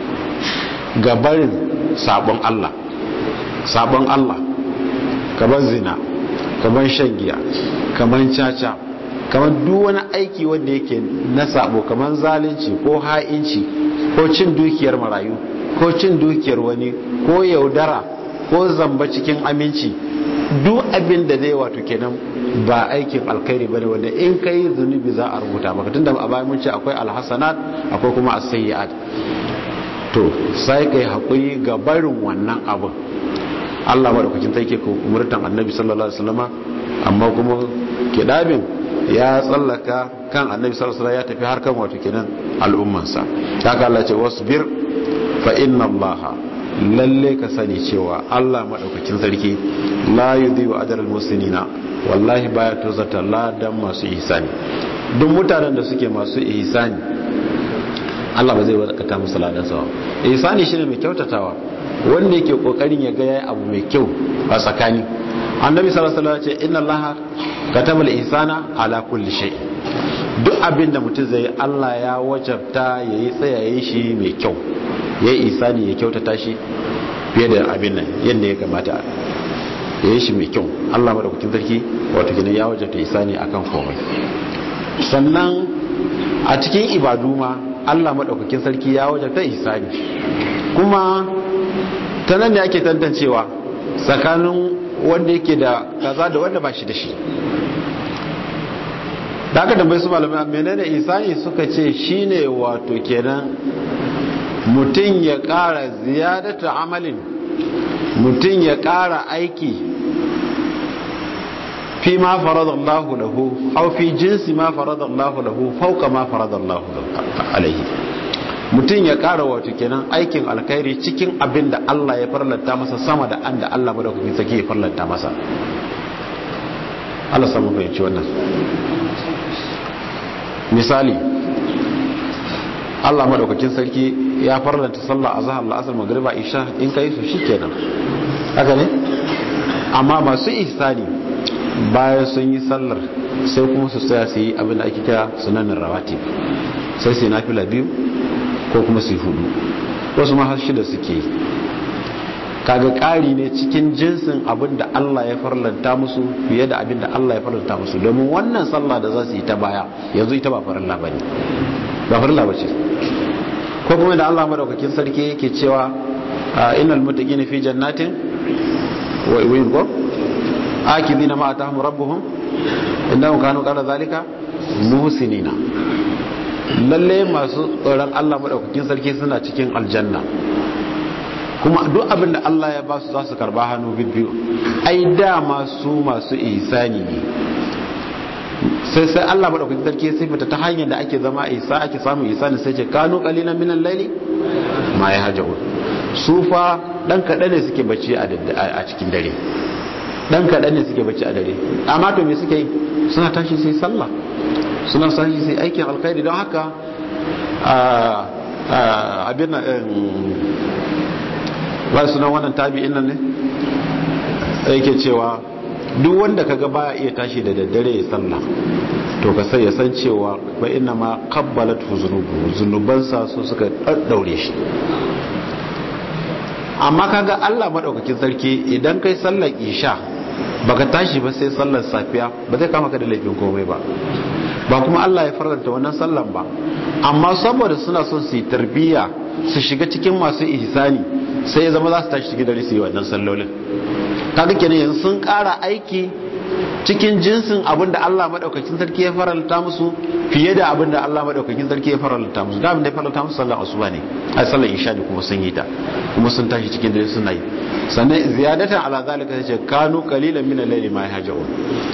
gabarin sabon allah sabon allah kamar zina kamar shan giya kamar caca kamar duk wani aiki wanda yake na sabo kamar zalunci ko ha'inci ko cin dukiyar marayu ko cin dukiyar wani ko yaudara ko zamba cikin aminci duk abin da zai wato kenan ba aikin alkhairi bane wanda in kai zunubi za a rubuta maka tunda a bayan mun ce akwai alhasanat akwai kuma as-sayyi'at to sai kai hakuri ga barin wannan abin Allah madaukakin take ko umurtan Annabi sallallahu alaihi wasallama amma kuma kidabin ya tsallaka kan Annabi sallallahu alaihi wasallam ya tafi har kan wato kenan al'ummansa haka Allah ya ce wasbir fa inna Allah lalle ka sani cewa Allah maɗaukakin sarki la yudhi'u ajral muslimina wallahi baya tozata ladan masu ihsani duk mutanen da suke masu ihsani Allah ba zai wadakata musu ladan sa ihsani shine mai kyautatawa wanda yake kokarin ya ga yayi abu mai kyau a tsakani annabi sallallahu alaihi wasallam ya ce inna allaha kataba al-ihsana ala kulli shay duk abin da mutum zai Allah ya wajabta yayi tsayaye shi mai kyau ya yi isani ya kyautata shi fiye da abin nan yadda ya kamata ya yi shi mai kyau allah maɗaukakin sarki wato gina ya wajata isani akan komai sannan a cikin ibadu ma allah maɗaukakin sarki ya wajata isani kuma ta nan ne ake tantancewa tsakanin wanda yake da kaza da wanda ba shi da shi da aka tambayi su malamai menene isani suka ce shine wato kenan mutum ya ƙara ziyadata amalin mutum ya ƙara aiki fi ma faradallahu lahu aw fi jinsi ma faradallahu lahu fauka ma faradallahu alaihi mutum ya ƙara wato kenan aikin alkhairi cikin abin da Allah ya farlanta masa sama da an da Allah madaukakin sake ya farlanta masa Allah samu fahimci wannan misali Allah madaukakin sarki ya farlanta sallah azhar la'asar magriba isha in kai su shikenan haka ne amma masu ihsani bayan sun yi sallar sai kuma su tsaya su yi abin da ake kira sunanin rawatib sai su yi nafila biyu ko kuma su yi hudu wasu ma har shida suke yi kaga ƙari ne cikin jinsin abin da Allah ya farlanta musu fiye da abin da Allah ya farlanta musu domin wannan sallah da za su yi ta baya yanzu ita ba farilla bane ba farilla bace ko kuma da Allah madaukakin sarki yake cewa innal muttaqina fi jannatin wa iwin ko akidina ma atahum rabbuhum innahum kanu qala zalika muhsinina lalle masu tsoron Allah madaukakin sarki suna cikin aljanna kuma duk abin da Allah ya ba su za su karba hannu biyu ai dama su masu ihsani ne sai sai Allah madaukakin sarki sai fita ta hanyar da ake zama isa ake samun ihsani sai ce kanu qalilan minal layli ma yahjaun su fa dan kaɗan ne suke bacci a cikin dare dan kaɗan ne suke bacci a dare amma to me suke yi suna tashi sai sallah suna tashi sai aikin alkhairi don haka abin na ba sunan wannan tabi'in nan ne yake cewa duk wanda kaga baya iya tashi da daddare ya sallah to ka sai ya san cewa ba inna ma qabbalat zunubu zunubansa su suka daddaure shi amma kaga Allah madaukakin sarki idan kai sallar isha baka tashi ba sai sallar safiya ba zai kama ka da laifin komai ba ba kuma Allah ya faranta wannan sallan ba amma saboda suna son su yi tarbiyya su shiga cikin masu ihsani sai ya zama za su tashi cikin dare su yi wannan sallolin kaga kenan yanzu sun ƙara aiki cikin jinsin abin da Allah madaukakin sarki ya faranta musu fiye da abin da Allah madaukakin sarki ya faranta musu da abin da ya faranta musu sallar asuba ne ai sallar isha ne kuma sun yi ta kuma sun tashi cikin dare suna yi sannan ziyadatan ala zalika sai ce kanu qalilan min al-layli ma yahjaun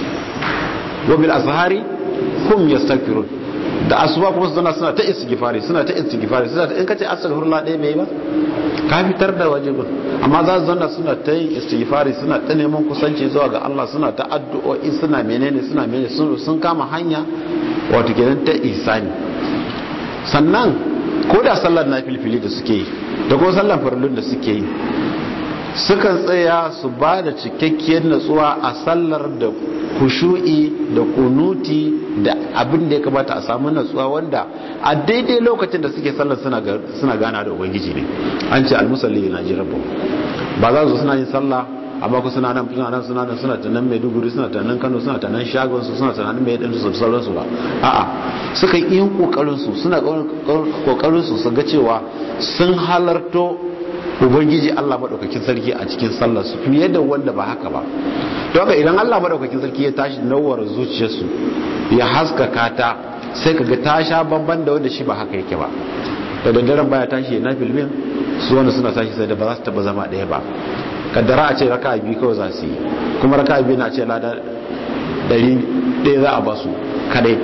wa bil azhari hum yastaghfirun da asuba kuma su zana suna ta istighfari suna ta istighfari suna ta in kace astaghfirullah ɗaya mai ba ka fitar da wajibin amma za su zanna suna ta yin istighfari suna ta neman kusanci zuwa ga Allah suna ta addu'o'i suna menene suna menene sun kama hanya wato kenan ta ihsani sannan ko da sallar nafilfili da suke yi da kuma sallar farillun da suke yi sukan tsaya su ba da cikakkiyar natsuwa a sallar da kushu'i da kunuti da abin da ya kamata a samu natsuwa wanda a daidai lokacin da suke sallar suna gana da ubangiji ne an ce almusalli na ji rabu ba za su suna yin sallah amma ku suna nan suna nan suna nan suna tunan maiduguri suna tunan kano suna tunan shagon su suna tunan mai ɗin su sauransu ba a'a suka yi yin kokarin su suna kokarin su su ga cewa sun halarto ubangiji Allah madaukakin sarki a cikin sallar su fiye da wanda ba haka ba don haka idan Allah madaukakin sarki ya tashi nawar zuciyarsu ya haskaka ta sai kaga ta sha bamban da wanda shi ba haka yake ba da daddaren baya tashi na filmin su wanda suna tashi sai da ba za su taba zama ɗaya ba kaddara a ce raka biyu kawai za su yi kuma raka biyu na ce lada ɗari ɗaya za a ba su kadai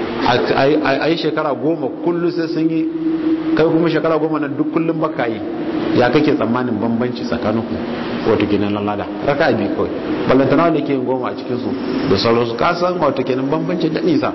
a yi shekara goma kullum sai sun yi kai kuma shekara goma nan duk kullum baka yi ya kake tsammanin bambanci tsakaninku wato kenan lalada raka biyu kawai ballantana wanda ke yin goma a cikinsu da sauransu kasan wato kenan bambanci da nisa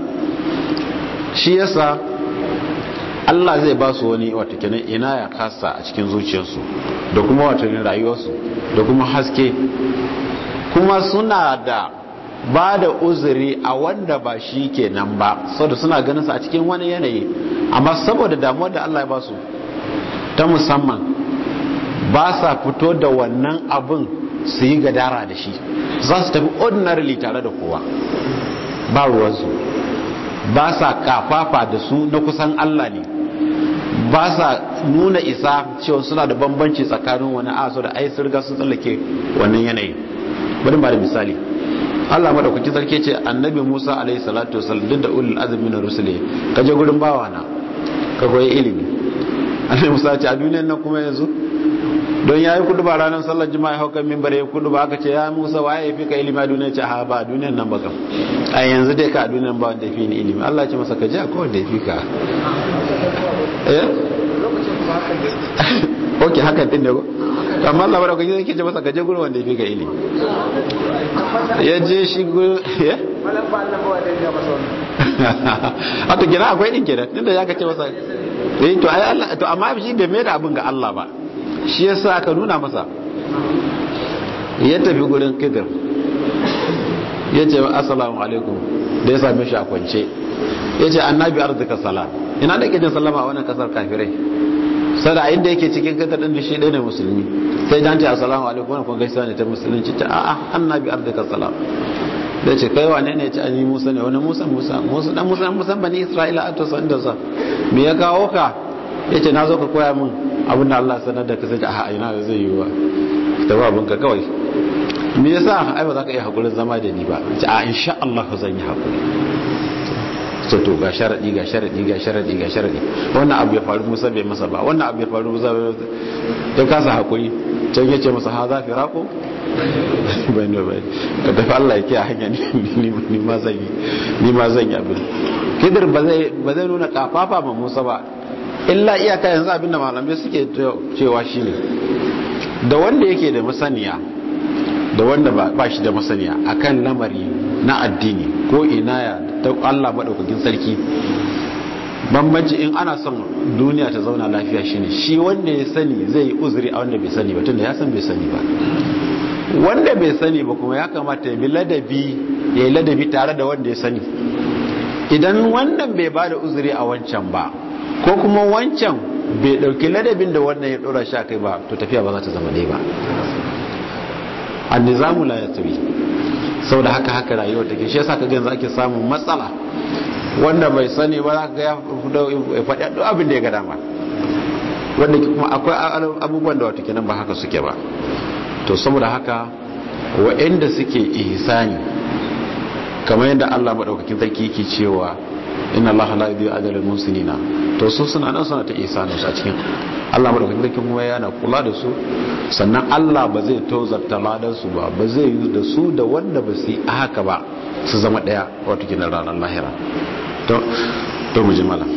shi yasa Allah zai ba su wani wato kenan ina ya kasa a cikin zuciyarsu da kuma wato rayuwarsu da kuma haske kuma suna da ba da uzuri a wanda ba shi kenan ba saboda suna ganin sa a cikin wani yanayi amma saboda damuwar da Allah ya ba su ta musamman ba sa fito da wannan abin su yi gadara da shi za su tafi ordinarily tare da kowa ba ruwansu ba sa kafafa da su na kusan Allah ne ba sa nuna isa cewa suna da bambanci tsakanin wani aso da ai sun riga sun tsallake wannan yanayi bari ba da misali Allah madaukakin sarki ce annabi Musa alaihi salatu wasallam duk da ulul azmi na rusuli ka je gurin bawana ka koyi ilimi annabi Musa ce a duniyar nan kuma yanzu don yayi kudu ba ranar sallar jima'a haukan minbar ya kudu ba aka ce ya Musa waye yafi ka ilimi a duniyar ce ha ba duniyar nan ba kam a yanzu dai ka a duniyar ba wanda yafi ni ilimi Allah ya ce masa ka je akwai wanda yafi ka eh ok hakan din ne ko amma Allah ba da kwaje yake ce masa ka je gurin wanda yafi ka ilimi ya je shi gurin ya a to gina akwai din kenan tunda ya ka ce masa eh to ai Allah to amma shi bai mai da abin ga Allah ba shi yasa aka nuna masa ya tafi gurin kidir ya ce assalamu alaikum da ya same shi a kwance ya ce annabi arzika salam ina da ke jin sallama a wannan kasar kafirai sada a inda yake cikin kidir din shi ɗaya ne musulmi sai dan ce assalamu alaikum wannan kun gaisa ne ta musulunci ta a'a annabi arzika salam da ce kai wane ne ce an yi musa ne wani musa musa musa dan musa musa bani isra'ila a to san da sa me ya kawo ka ya ce na zo ka koya min abin da Allah sanar da ka sai a ina da zai yi wa ta ba abinka kawai me yasa ai ba za ka iya hakurin zama da ni ba ce a insha Allah zan yi hakuri ce to ga sharadi ga sharadi ga sharadi ga sharadi wannan abu ya faru musa bai masa ba wannan abu ya faru musa ya kasa hakuri can ya ce masa ha za fi rako bai ne bai ka tafi Allah ya kiya hanya ni ma zan yi ni ma zan yi abin kidir ba zai ba zai nuna kafafa ma musa ba illa iyaka yanzu abin da malamai suke cewa shine da wanda yake da masaniya da wanda ba shi da masaniya akan lamari na addini ko inaya ta Allah maɗaukakin sarki bambanci in ana son duniya ta zauna lafiya shine shi wanda ya sani zai yi uzuri a wanda bai sani ba tunda ya san bai sani ba wanda bai sani ba kuma ya kamata ya bi ladabi ya yi ladabi tare da wanda ya sani idan wannan bai ba da uzuri a wancan ba ko kuma wancan bai ɗauki ladabin da wannan ya ɗora shi a kai ba to tafiya ba za ta zama ɗaya ba annizamu la yatawi saboda haka haka rayuwar take shi yasa kaga yanzu ake samun matsala wanda bai sani ba zaka ga ya faɗi duk abin da ya ga dama wanda kuma akwai abubuwan da wato kenan ba haka suke ba to saboda haka wa'anda suke ihsani kamar yadda Allah madaukakin sarki yake cewa inna Allah la yudhi'u ajra al-muhsinina to su suna nan suna ta ihsanin su a cikin Allah madaukakin sarki kuma yana kula da su sannan Allah ba zai tozarta ladan su ba ba zai yi da su da wanda ba su yi haka ba su zama daya wato kinan ranar lahira to to mu jimala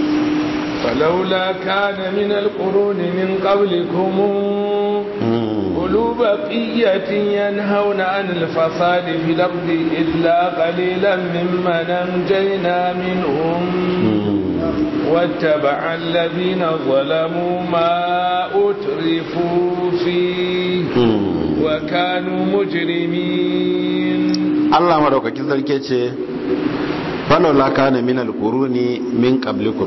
فلولا كان من القرون من قبلكم أولو بقية ينهون عن الفساد في الأرض إلا قليلا ممن أنجينا منهم واتبع الذين ظلموا ما أترفوا فيه وكانوا مجرمين الله مدوكا كذل كيتشي فلولا كان من القرون من قبلكم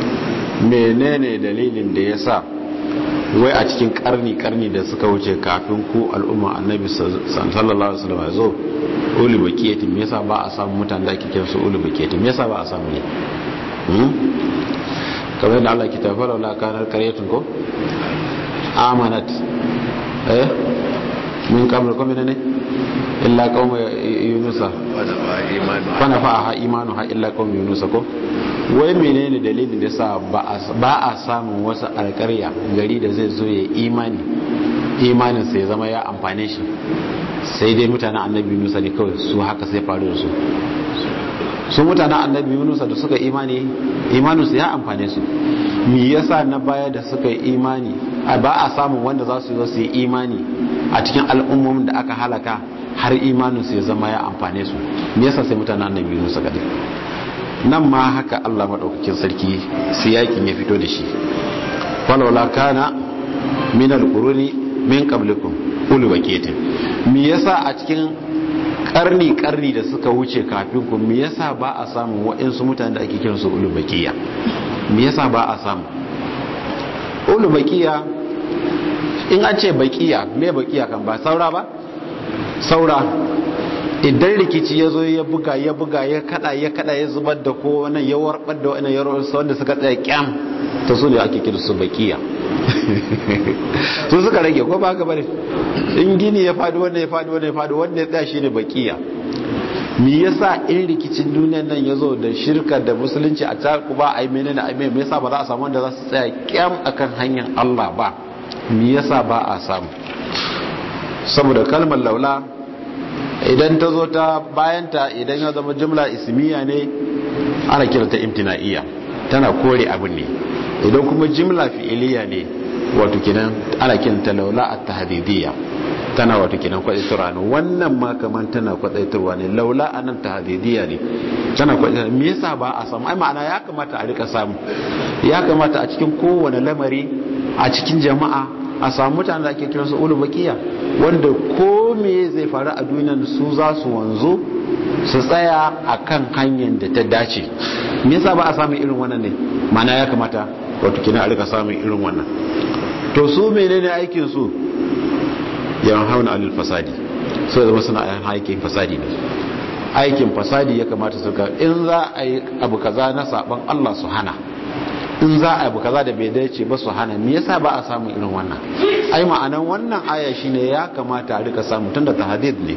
menene dalilin da ya sa wai a cikin karni-karni da suka wuce kafin ku al'umma annabi sallallahu alaihi wasallam zo uli bakiyatin me yasa ba a samu mutane da ake kiran su uli bakiyatin me yasa ba a samu ne kamar yadda Allah ke tafi laula kanar karyatun ko amanat eh min kamar ko ne illa qauma yunusa fa nafa'a imanuha illa qauma yunusa ko wai menene dalilin da sa ba a samun wasu alƙarya gari da zai zo ya imani imanin sai zama ya amfane shi sai dai mutanen annabi yunusa ne kawai su haka sai faru da su su mutanen annabi yunusa da suka imani imanin su ya amfane su me yasa na baya da suka yi imani ba a samun wanda za su zo su yi imani a cikin al'ummomin da aka halaka har imanin su ya zama ya amfane su me yasa sai mutanen annabi yunusa kadai nan ma haka Allah maɗaukakin sarki siyakin ya fito da shi falawla kana min alquruni min qablikum ulu baketin me yasa a cikin karni karni da suka wuce kafin ku me yasa ba a samu waɗansu mutane da ake kiran su ulu bakiya me yasa ba a samu ulu bakiya in an ce bakiya me bakiya kan ba saura ba saura idan rikici ya zo ya buga ya buga ya kada ya kada ya zubar da ko wannan ya warbar da wannan yaro wanda suka tsaya kyam to su ne ake kira su bakiya su suka rage ko ba haka bane in gini ya fadi wanda ya fadi wanda ya fadi wanda ya tsaya shine bakiya me yasa in rikicin duniyar nan ya zo da shirka da musulunci a taku ba ai menene ai me yasa ba za a samu wanda za su tsaya kyam akan hanyar Allah ba me yasa ba a samu saboda kalmar laula idan ta zo ta bayanta idan ya zama jumla ismiya ne ana kiranta imtina'iyya tana kore abin ne idan kuma jumla fi'iliya ne wato kinan ana kiranta laula at-tahdidiyya tana wato kinan kwadaitarwa ne wannan ma kaman tana kwadaitarwa ne laula anan tahdidiyya ne tana kwadaitarwa me yasa ba a samu ai ma'ana ya kamata a rika samu ya kamata a cikin kowane lamari a cikin jama'a a samu mutane da ake kiransu ulu bakiya wanda ko me zai faru a duniyar su za su wanzu su tsaya a kan hanyar da ta dace me yasa ba a samun irin wannan ne mana ya kamata wato kina a rika samun irin wannan to su menene aikin su yawan hauna alil fasadi su zama suna aikin fasadi ne aikin fasadi ya kamata su ka in za a yi abu kaza na saban Allah su hana in za a abu kaza da bai dace ba su hana me yasa ba a samu irin wannan ai ma'anan wannan aya shine ya kamata a rika samu tunda tahdid ne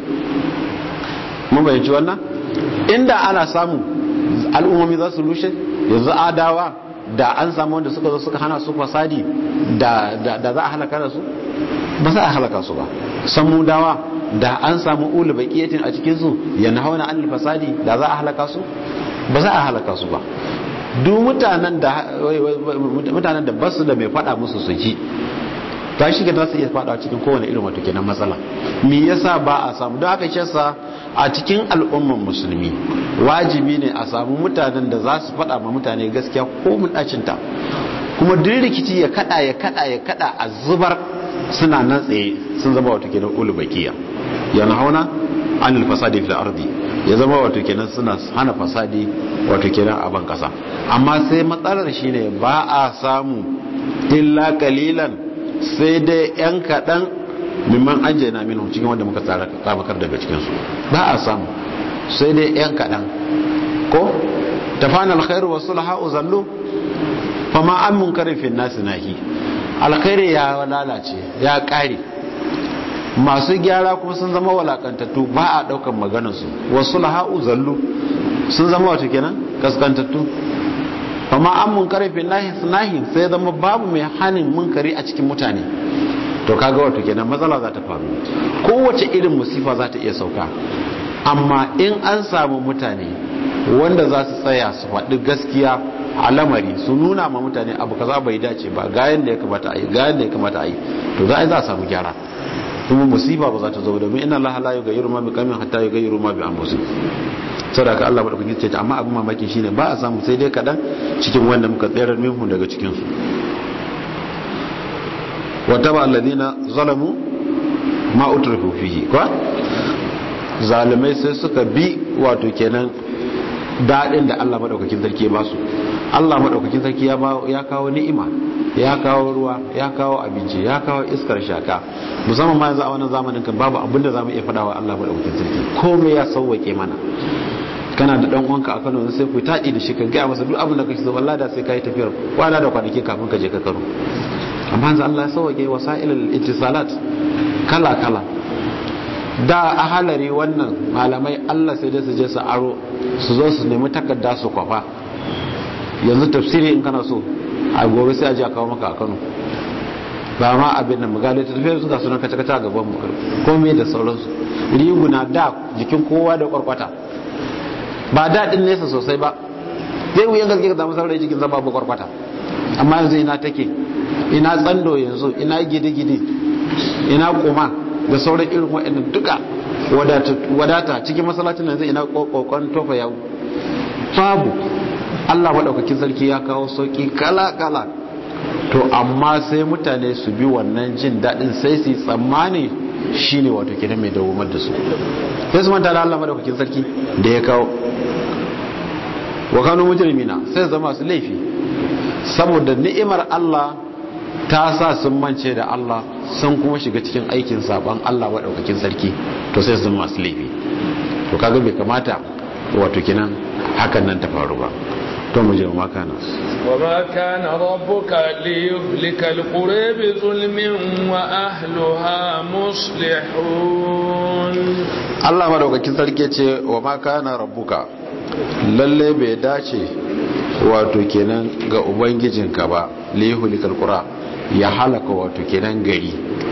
mun bayyanci wannan inda ana samu al'ummomi za su rushe yanzu adawa da an samu wanda suka zo suka hana su fasadi da da za a halaka da su ba za a halaka su ba samudawa da an samu ulu baqiyatin a cikin su yana hauna an fasadi da za a halaka su ba za a halaka su ba duk mutanen da mutanen da basu da mai fada musu su ji ta shiga za su iya fada cikin kowane irin wato kenan matsala me yasa ba a samu don haka shesa a cikin al'umman musulmi wajibi ne a samu mutanen da za su fada ma mutane gaskiya ko mun dacin ta kuma duk rikici ya kada ya kada ya kada a zubar suna nan tsaye sun zama wato kenan ulubakiya yana hauna anil fasadi fil ardi ya zama wato kenan suna hana fasadi wato kenan a ban kasa amma sai matsalar shine ba a samu illa kalilan sai dai yan kadan mimman anjayna minhu cikin wanda muka tsara tsamakar daga cikin su ba a samu sai dai yan kadan ko tafana alkhairu wa sulha zallu fama an munkarin fi nasi nahi alkhairi ya lalace ya kare masu gyara kuma sun zama walakantattu ba a daukan maganarsu wasu laha'u zallu sun zama wata kenan kaskantattu amma an munkari fi nahi sai zama babu mai hanin munkari a cikin mutane to kaga wato kenan matsala za ta faru kowace irin musifa za ta iya sauka amma in an samu mutane wanda za su tsaya su faɗi gaskiya a lamari su nuna ma mutane abu kaza bai dace ba ga yanda ya kamata a yi ga yanda ya kamata a yi to za a za a samu gyara kuma musiba ba za ta zo domin inna allaha la yughayyiru ma biqaumin hatta yughayyiru ma bi anfusihim saboda Allah ba da kuke ce amma abin mamaki shine ba a samu sai dai kadan cikin wanda muka tsayar minhu daga cikin su wa taba alladhina zalamu ma utrifu fihi ko zalimai sai suka bi wato kenan dadin da Allah madaukakin sarki ya basu Allah madaukakin sarki ya ya kawo ni'ima ya kawo ruwa ya kawo abinci ya kawo iskar shaka musamman ma yanzu a wannan zamanin kan babu abin da zamu iya faɗa wa Allah madaukakin sarki komai ya sauwake mana kana da dan uwanka a Kano sai ku taɗi da shi ka ga masa duk abin da kake so wallahi da sai kai tafiyar kwana da kwanaki kafin ka je ka karo amma yanzu Allah ya sauwake wasailul ittisalat kala kala da a halari wannan malamai Allah sai dai su je su aro su zo su nemi takarda su kwafa yanzu tafsiri in kana so a gobe sai a ji a kawo maka a kano ba ma abin da magali ta tafiya suka sunan kaca kaca a gaban mu komai da sauransu riguna da jikin kowa da kwarkwata ba daɗin nesa sosai ba zai wuyan gaske ka samu saurayi jikin zama ba kwarkwata amma yanzu ina take ina tsando yanzu ina gidi-gidi ina kuma da sauran irin waɗannan duka wadata cikin masallacin yanzu ina kokon tofa yawo babu Allah maɗaukakin sarki ya kawo sauƙi kala-kala to amma sai mutane su bi wannan jin daɗin sai su yi tsammani shi ne wato kenan mai dawomar da su sai su manta da Allah maɗaukakin sarki da ya kawo wa kano mujrimina sai zama su laifi saboda ni'imar Allah ta sa sun mance da Allah sun kuma shiga cikin aikin saban Allah maɗaukakin sarki to sai su masu laifi to kaga bai kamata wato kenan hakan nan ta faru ba to mu je ma kana wa ma kana rabbuka liyuhlika alqura bi zulmin wa ahliha muslihun Allah madaukakin sarki ce wa ma kana rabbuka lalle bai dace wato kenan ga ubangijinka ba liyuhlika alqura ya halaka wato kenan gari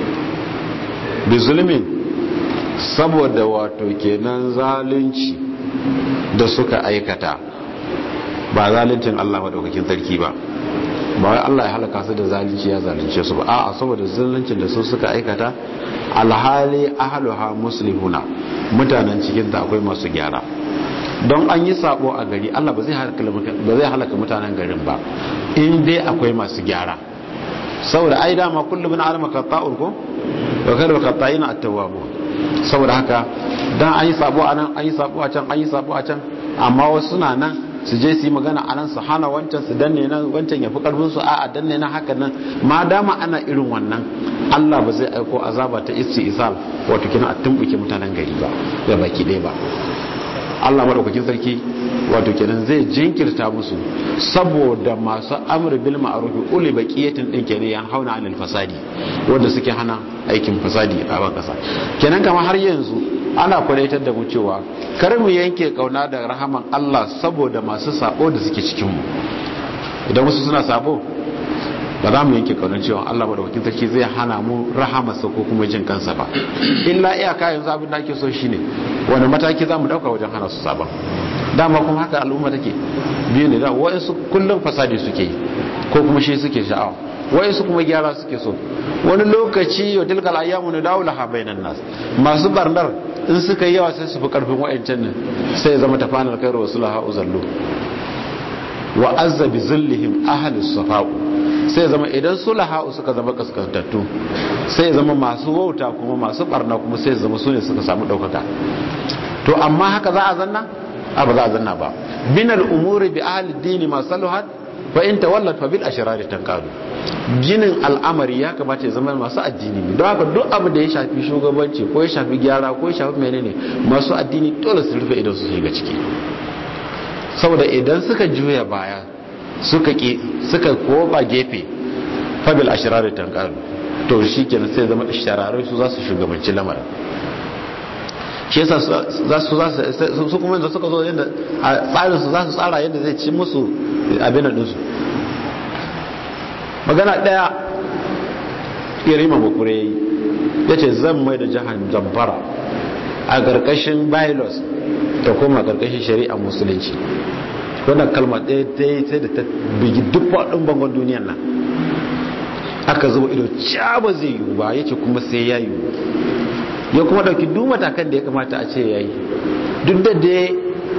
bi zulmin saboda wato kenan zalunci da suka aikata ba zaluncin Allah maɗaukakin sarki ba ba wai Allah ya halaka su da zalunci ya zalunce su ba a'a saboda zaluncin da su suka aikata alhali ahluha muslimuna mutanen cikin ta akwai masu gyara don an yi sabo a gari Allah ba zai halaka ba zai halaka mutanen garin ba in dai akwai masu gyara saboda ai dama kullum min alama qatta'ul ko wa khairu qatta'ina at-tawwabun saboda haka dan an yi sabo a nan an yi sabo a can an yi sabo a can amma wasu na nan su je su yi magana a nan su hana wancan su danne nan wancan ya fi karfin su a danne nan haka nan ma dama ana irin wannan Allah ba zai aiko azaba ta isti isal wato kina a tumbuke mutanen gari ba da baki ɗaya ba Allah madaukakin sarki wato kenan zai jinkirta musu saboda masu amr bil ma'ruf uli baqiyatin din kenan yan hauna anil fasadi wanda suke hana aikin fasadi a ban kasa kenan kamar har yanzu ana kwadaitar da mu cewa kar mu yanke kauna da rahaman Allah saboda masu sabo da suke cikin mu idan wasu suna sabo ba za mu yanke kaunar cewa Allah madaukakin sarki zai hana mu rahamarsa ko kuma jin kansa ba illa iyaka yanzu abin da ake so shine wani mataki za mu dauka wajen hana su sabon dama kuma haka al'umma take biyu ne da wayansu kullum fasadi suke yi ko kuma shi suke sha'awa wayansu kuma gyara suke so wani lokaci yau tilkal ayyamu ne dawo laha bainan nas masu barnar in suka yi yawa sai su fi karfin wayancan nan sai ya zama tafanar kai rasulullahi uzallu wa azza bi zillihim ahlus safa'u sai zama idan sulaha'u suka zama kaskantattu sai zama masu wauta kuma masu barna kuma sai zama su ne suka samu ɗaukaka to amma haka za a zanna a ba za a zanna ba binal umuri bi ahli dini ma saluhat fa in tawallat fa bil ashrari tanqadu ginin al'amari ya kamata ya zama masu addini ne don haka duk abu da ya shafi shugabanci ko ya shafi gyara ko ya shafi menene masu addini dole su rufe idan su shiga ciki saboda idan suka juya baya suka ki suka koba gefe fabil ashirar tankaru to shi kenan sai zama shararai su za su shugabanci lamarin shi yasa za su za su kuma da suka zo yadda a tsarin su za su tsara yadda zai ci musu abin din su magana daya irima bakure yayi yace zan mai da jihar zamfara a ƙarƙashin bylaws ta koma ƙarƙashin shari'a musulunci wannan kalma ɗaya ta yi sai da ta bigi duk faɗin bangon duniyan nan aka zuba ido ba zai yiwu ba ya ce kuma sai ya yiwu ya kuma ɗauki duk matakan da ya kamata a ce ya yi duk da dai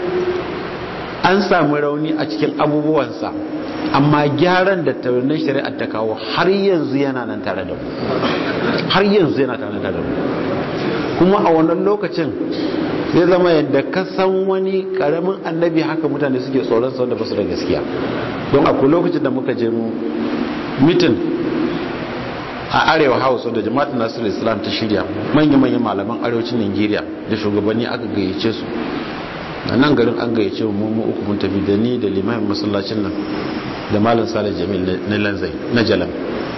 an samu rauni a cikin abubuwansa amma gyaran da taurin shari'ar ta kawo har yanzu yana nan tare da mu har yanzu yana tare da mu kuma a wannan lokacin zai zama yadda ka san wani karamin annabi haka mutane suke tsoron sau da basu da gaskiya don akwai lokacin da muka je mu mitin a arewa house da jama'atin nasiru islam ta shirya manya-manyan malaman arewacin nigeria da shugabanni aka gayyace su a nan garin an gayyace mu mu uku mun tafi da ni da limamin masallacin nan da malam salih jamil na lanzai na jalam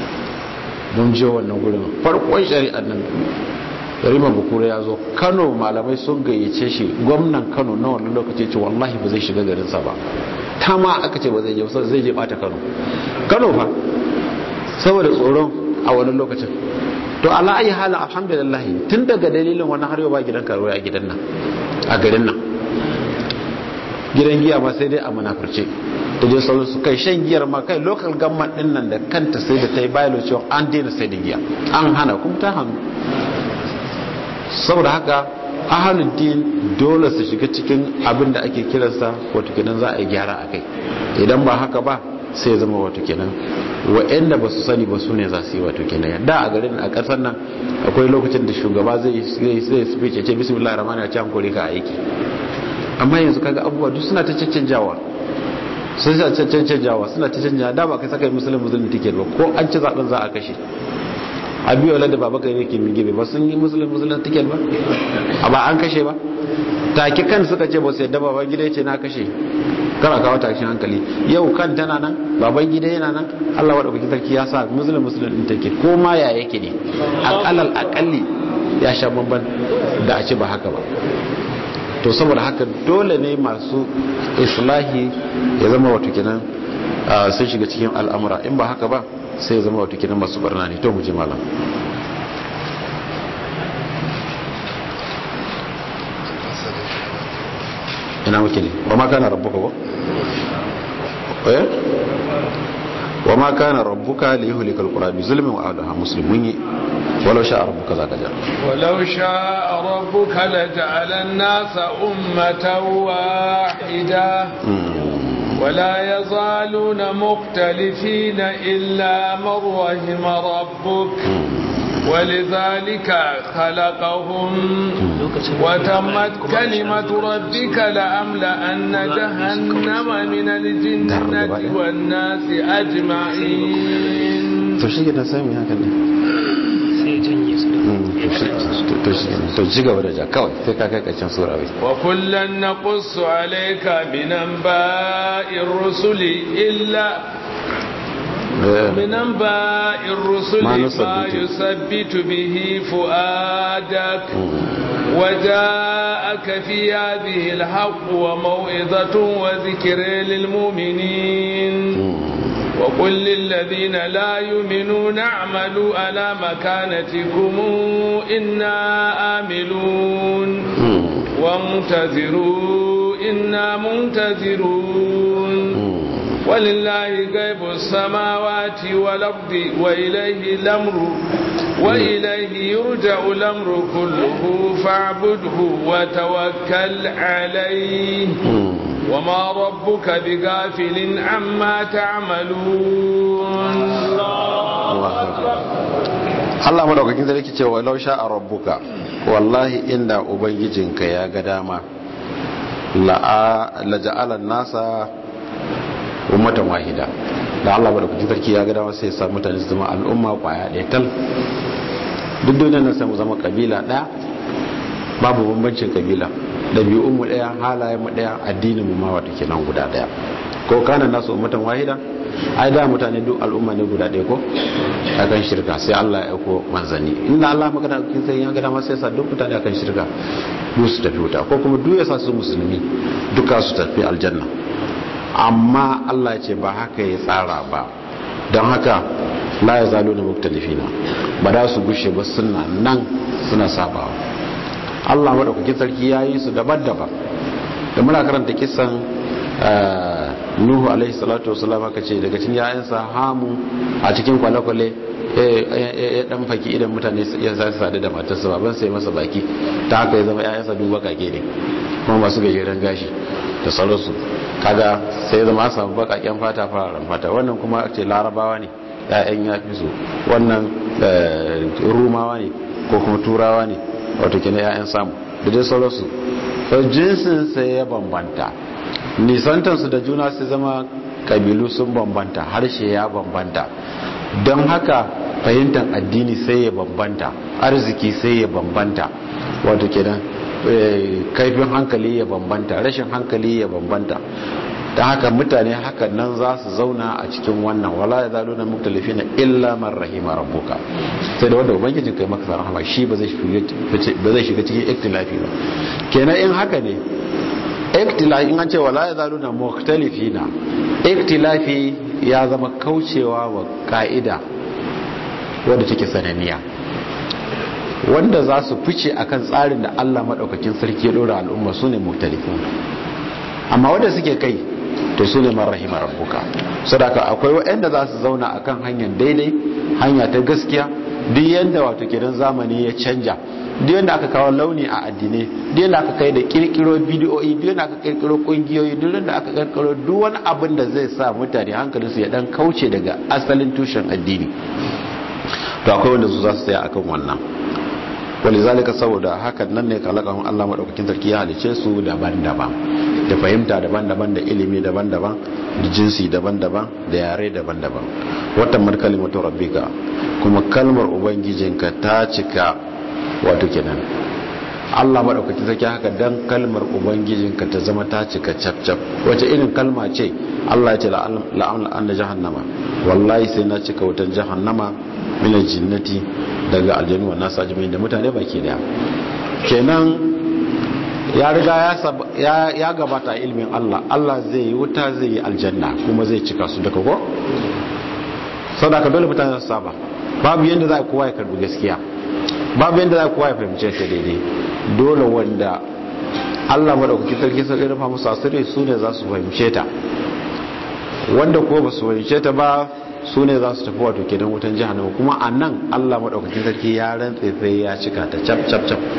mun je wannan gurin farkon shari'ar nan yarima bukura ya zo kano malamai sun gayyace shi gwamnan kano na wannan lokaci ce wallahi ba zai shiga garinsa ba ta ma aka ce ba zai je zai je bata kano kano fa saboda tsoron a wannan lokacin to ala ayi halin alhamdulillah tun daga dalilin wannan har yau ba gidan karuwa a gidan nan a garin nan gidan giya ma sai dai a munafurce da je sauran su kai shan giyar ma kai local government din nan da kanta sai da ta yi bayalo cewa an daina sai da giya an hana kuma ta hannu saboda haka ahaluddin dole su shiga cikin abin da ake kiransa wato kenan za a yi gyara a kai idan ba haka ba sai zama wato kenan wa'anda ba su sani ba su ne za su yi wato kenan da a garin a ƙasar nan akwai lokacin da shugaba zai zai speech ce bismillah rahman ya ce an kore ka aiki amma yanzu kaga abubuwa duk suna ta cancanjawa sun sa cancanjawa suna ta canjawa da ba kai saka musulun musulun ticket ba ko an ci zaben za a kashe abiyola da baba gari ke mige ba sun yi musulun musulun tiket ba a ba an kashe ba take kan suka ce ba su yadda baban gida ce na kashe kara kawo tashin hankali yau kan tana nan baban gida yana nan allah wa ɗauki sarki ya sa musulun musulun ɗin tiket ko ma ya yake ne akalal akalli ya sha bamban da a ce ba haka ba to saboda haka dole ne masu islahi ya zama wato kenan sun shiga cikin al'amura in ba haka ba sai zama wata kinan masu barna ne to muje malam ina muke ne wa ma kana rabbuka ba eh wa ma kana rabbuka li yuhlika alqura bi zulmin wa ahliha muslimun ولو شاء ربك ذاك جعل ولو شاء ربك لجعل الناس أمة واحدة ولا يزالون مختلفين إلا من رحم ربك ولذلك خلقهم وتمت كلمة ربك لأملأن جهنم من الجنة والناس أجمعين to shi gidan sami haka ne sai janye su to shi gidan to ci gaba da ja kawai sai ka kai ƙarshen sura wai wa kullan naqussu alayka min anba'ir rusuli illa من أنباء الرسل ما ما نثبت. يثبت به فؤادك وجاءك في هذه الحق وموعظة وذكر للمؤمنين وقل للذين لا يؤمنون اعملوا على مكانتكم إنا آملون وانتظروا إنا منتظرون ولله غيب السماوات والأرض وإليه الأمر وإليه يرجع الأمر كله فاعبده وتوكل عليه وما ربك بغافل عما تعملون Allah madaukakin sarki ce wa lausha a rabbuka wallahi inda ubangijinka ya ga dama la ja'alan nasa ummatan wahida da Allah madaukakin sarki ya ga dama sai ya sa mutane su zama al'umma kwaya ɗaya tal duk duniyar nan sai mu zama kabila ɗaya babu bambancin kabila ɗabi'un mu ɗaya halayen mu ɗaya addinin mu ma wata kenan guda ɗaya ko kana nasu ummatan wahida ai da mutane duk al'umma ne guda ɗaya ko akan shirka sai Allah ya aiko manzanni inda Allah magana kin sai ya gada sai sa duk mutane akan shirka duk su tafi wuta ko kuma duk ya sa su musulmi duka su tafi aljanna amma Allah ya ce ba haka ya tsara ba don haka la ya zalo na muktalifina ba da su gushe ba suna nan suna sabawa Allah madaukakin sarki ya yi su daban-daban da muna karanta kisan nuhu alaihi salatu wasalam aka ce daga cikin yayansa hamu a cikin kwale-kwale ya dan faki idan mutane ya sa sadu da matarsa baban sai masa baki ta haka ya zama yayansa duba kake ne kuma masu gajeren gashi da sauransu kaga sai zama a samu bakaken fata fararen fata wannan kuma ce larabawa ne ya'yan ya fi su wannan rumawa ne ko kuma turawa ne wato kenan ya'yan samu da dai sauransu jinsin sai ya bambanta nisantansu da juna su zama kabilu sun bambanta harshe ya bambanta don haka fahimtar addini sai ya bambanta arziki sai ya bambanta wato kenan kaifin hankali ya bambanta rashin hankali ya bambanta ta haka mutane haka nan za su zauna a cikin wannan wala ya zalo na muktalifi na illa man rahima rabbuka sai da wanda ubangijin kai maka rahama shi ba zai shiga cikin iktilafi ba kenan in haka ne iktilafi in an ce wala ya zalo na muktalifi na iktilafi ya zama kaucewa wa ka'ida wadda take sananiya wanda za su fice akan tsarin da Allah maɗaukakin sarki ya ɗora al'umma su ne muktalifin amma wanda suke kai to su ne marahima rabbuka sadaka akwai waɗanda za su zauna akan hanyar daidai hanya ta gaskiya duk yanda wato kiran zamani ya canja duk yanda aka kawo launi a addinai duk yanda aka kai da kirkiro bidiyoyi duk yanda aka kirkiro kungiyoyi duk yanda aka kirkiro duk wani abin da zai sa mutane hankalinsu ya dan kauce daga asalin tushen addini to akwai wanda su za su tsaya akan wannan walizalika saboda hakan nan ne kalakahun Allah madaukakin sarki ya halice su daban-daban da fahimta daban-daban da ilimi daban-daban da jinsi daban-daban da yare daban-daban watan mar kalimatu rabbika kuma kalmar ubangijinka ta cika wato kenan Allah madaukakin sarki haka dan kalmar ubangijinka ta zama ta cika cap-cap wace irin kalma ce Allah ya ce la'amla anna jahannama wallahi sai na cika wutan jahannama min jinnati daga aljanu wannan sajimi da mutane baki daya kenan ya riga ya gabata ilmin Allah Allah zai yi wuta zai yi aljanna kuma zai cika su daga ko sadaka dole mutane su saba babu yanda za kowa ya karbi gaskiya babu yanda za kowa ya fahimce ta daidai dole wanda Allah madaukaki sarki sai rufa musu asiri su ne za su fahimce ta wanda ko ba su fahimce ta ba su ne za su tafi wato kenan wutan jihannama kuma a nan allah maɗaukakin sarki ya rantse sai ya cika ta cap cap cap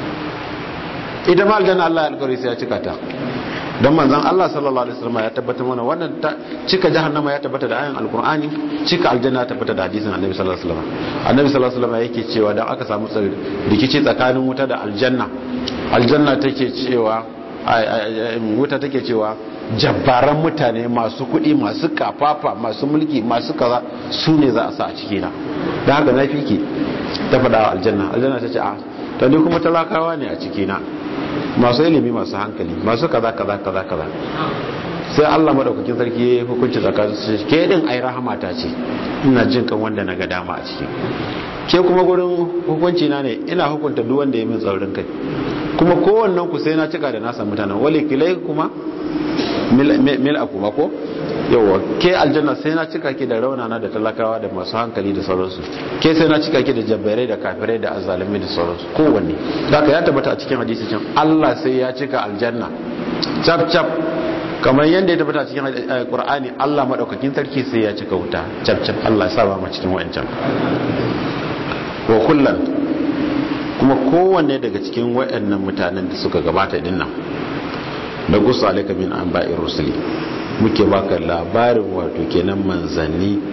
ita ma aljanna allah ya alkawari sai ya cika ta don manzan allah sallallahu alaihi wasallam ya tabbatar mana wannan cika jahannama ya tabbata da ayan alkur'ani cika aljanna ya tabbata da hadisin annabi sallallahu alaihi wasallam annabi sallallahu alaihi wasallam yake cewa dan aka samu rikici tsakanin wuta da aljanna aljanna take cewa wuta take cewa jabbaran mutane masu kuɗi masu kafafa masu mulki masu kaza su ne za a sa a cikina da haka na fiki ta faɗa aljanna aljanna ta ce a to ni kuma talakawa ne a ciki na masu ilimi masu hankali masu kaza kaza kaza kaza sai Allah madaukakin sarki ya hukunci tsakanin su ke din ai rahama ta ce ina jin kan wanda na ga dama a ciki ke kuma gurin hukunci na ne ina hukunta duk wanda ya min tsaurin kai kuma kowannen ku sai na cika da nasa mutanen wali kilai kuma mil a kuma ko yawa ke aljanna sai na cika ki da raunana da talakawa da masu hankali da sauransu ke sai na cika ki da jabbarai da kafirai da azalimi da sauransu kowanne haka ya tabbata a cikin hadisi can Allah sai ya cika aljanna cap cap kamar yadda ya tabbata a cikin Qur'ani Allah madaukakin sarki sai ya cika wuta cap cap Allah ya saba mu cikin wayancan wa kullan kuma kowanne daga cikin wayannan mutanen da suka gabata dinnan da gusa alaka min anba'ir rusuli muke baka labarin wato kenan manzanni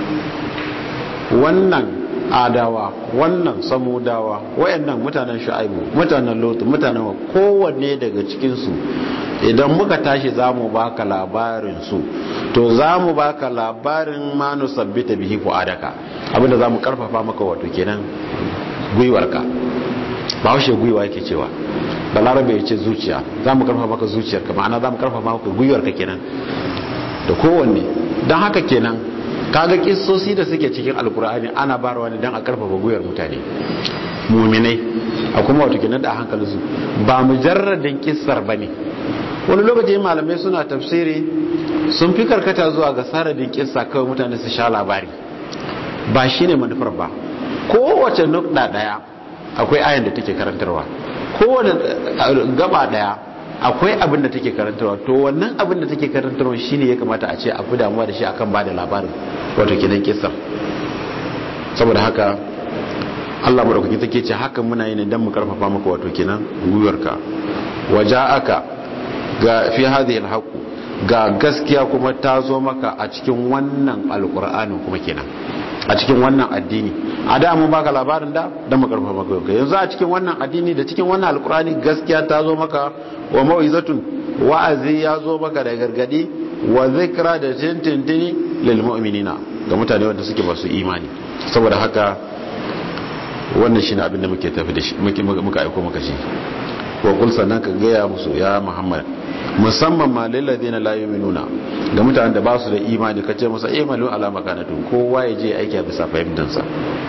wannan adawa wannan samudawa wayannan mutanen shu'aibu mutanen lutu mutanen kowanne daga cikin su idan muka tashi zamu baka labarin su to zamu baka labarin ma nusabbita bihi fuadaka abinda zamu karfafa maka wato kenan gwiwarka ba haushe gwiwa yake cewa balarabe ya ce zuciya za mu karfafa maka zuciyarka ma'ana za mu karfafa maka gwiwarka kenan da kowanne don haka kenan kaga kissosi da suke cikin alkur'ani ana barwa ne don a karfafa gwiwar mutane muminai a kuma wato kenan da hankalinsu ba mujarradin kissar ba ne wani lokaci malamai suna tafsiri sun fi karkata zuwa ga saradin kissa kawai mutane su sha labari ba shine manufar ba kowace nukda daya akwai ayan da take karantarwa kowane gaba daya akwai abin da take karantarwa to wannan abin da take karantarwa shine ya kamata a ce a fi damuwa da shi akan bada labarin wato kidan kisan saboda haka Allah madaukaki take ce hakan muna yi ne dan mu karfafa maka wato kenan guyarka waja'aka ga fi hadhihi alhaq ga gaskiya kuma ta zo maka a cikin wannan alqur'anin kuma kenan a cikin wannan addini a da mun baka labarin da dan mu karfafa maka yanzu a cikin wannan addini da cikin wannan alqur'ani gaskiya ta zo maka wa mau'izatun wa'azi ya zo maka da gargadi wa zikra da tintintini lil mu'minina ga mutane wanda suke masu imani saboda haka wannan shine abin da muke tafi da shi muka aiko maka shi wa kul sannan ka gaya musu ya muhammad musamman ma lil ladina la yu'minuna ga mutanen da ba su da imani kace musu imalu ala makanatun kowa ya je aiki a bisa fahimtansa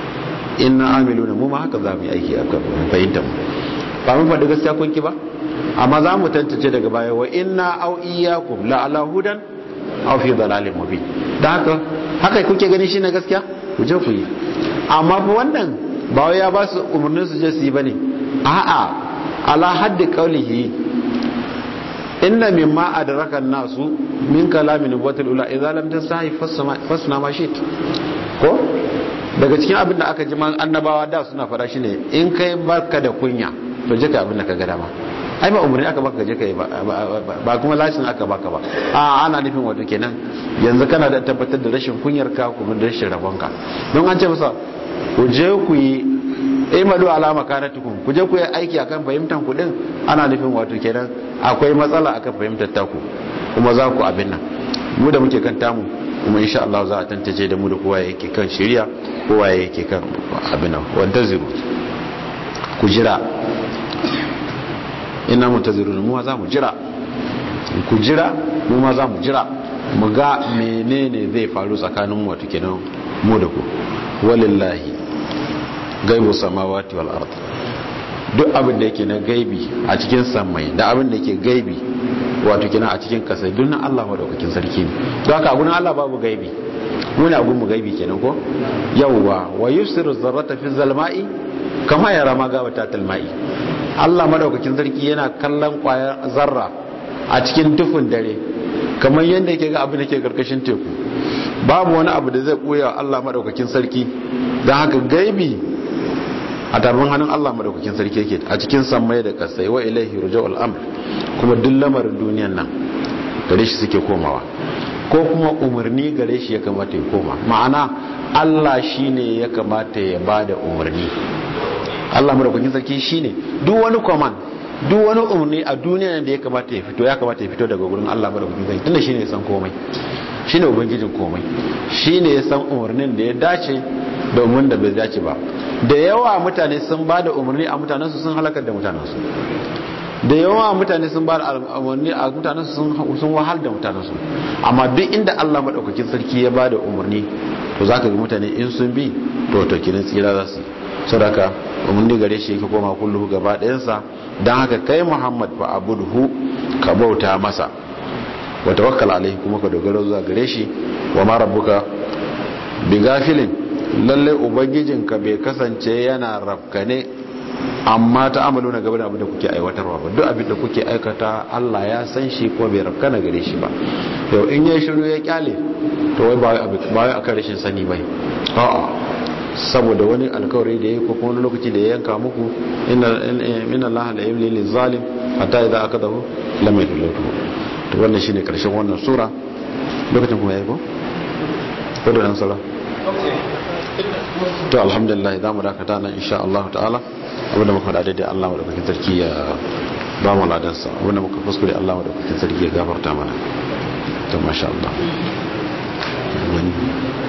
inna amiluna mu ma haka za mu yi aiki a kan fahimtar mu ba mun faɗi gaskiya kun ki ba amma za mu tantance daga baya wa inna au iyyakum la ala hudan aw fi dalalin mubin da haka haka kuke gani shi na gaskiya ku je ku yi amma fa wannan ba wai ya ba su umarnin su je su yi bane a'a ala haddi qawlihi inna mimma adraka nasu min kalamin nubuwatul ula idza lam tasahi fasna ma shit ko daga cikin abin da aka ji man annabawa da suna fara shi ne in kai barka da kunya to je ka abin da ka ga dama ai ba umarni aka baka je kai ba kuma lashin aka baka ba a ana nufin wato kenan yanzu kana da tabbatar da rashin kunyar ka kuma da rashin rabonka don an ce masa ku je ku yi imadu alama kanatukum ku je ku yi aiki akan fahimtar ku din ana nufin wato kenan akwai matsala akan fahimtar taku kuma za ku abin nan mu da muke kan tamu kuma insha Allah za a tantance da mu da kowa yake kan shirya kowa yake kan abin nan wanda ziru ku jira ina muntazirun mu ma za mu jira ku jira mu ma za mu jira mu ga menene zai faru tsakanin mu wato kenan mu da ku walillahi gaibu samawati wal ard duk abin da yake na gaibi a cikin samai da abin da yake gaibi wato kenan a cikin kasai duk na Allah madaukakin sarki ne don haka gurin Allah babu gaibi muna abun mu gaibi kenan ko yawwa wa yusiru zarrata fi zalma'i kama yara ma ga wata talma'i Allah madaukakin sarki yana kallon kwayar zarra a cikin dufin dare kamar yadda yake ga abin da ke karkashin teku babu wani abu da zai koya Allah madaukakin sarki don haka gaibi a tarbin hannun Allah madaukakin sarki yake a cikin sammai da kasai wa ilaihi ruja'ul amr kuma duk lamarin duniyan nan gare shi suke komawa ko kuma umarni gare shi ya kamata ya koma ma'ana Allah shine ya kamata ya bada umarni Allah madaukakin sarki shine duk wani command duk wani umarni a duniya da ya kamata ya fito ya kamata ya fito daga gurin Allah madaukakin sarki tunda shine ya san komai shine ubangijin komai shine ya san umarnin da ya dace da umarnin da bai dace ba da yawa mutane sun ba da umarni a mutanensu sun halakar da mutanensu da yawa mutane sun ba da umarni a mutanensu sun wahal da mutanensu amma duk inda Allah maɗaukakin sarki ya ba da umarni to za ka ga mutane in sun bi to to kinin tsira za su sadaka umarni gare shi yake koma kullu gaba ɗayansa don haka kai muhammad fa abudhu ka bauta masa wa tawakkal alaihi kuma ka dogara zuwa gare shi wa ma rabbuka bi gafilin lalle ubangijinka bai kasance yana rafkane amma ta amalu na gaba da abin da kuke aiwatarwa ba duk abin da kuke aikata Allah ya san shi kuma bai rafkana gare shi ba yau in ya shiru ya kyale to wai ba wai akan rashin sani bai a'a saboda wani alkawari da ya ko kuma wani lokaci da ya yanka muku inna Allah la yamli lil zalim hatta idza akadahu lam yuflihu to wannan shine karshen wannan sura lokacin kuma yayi ko ko da dan sala to alhamdulillah za mu dakata nan insha Allah ta'ala abinda muka da daidai Allah madaukakin sarki ya ba mu ladansa abinda muka kuskure Allah madaukakin sarki ya gafarta mana to masha Allah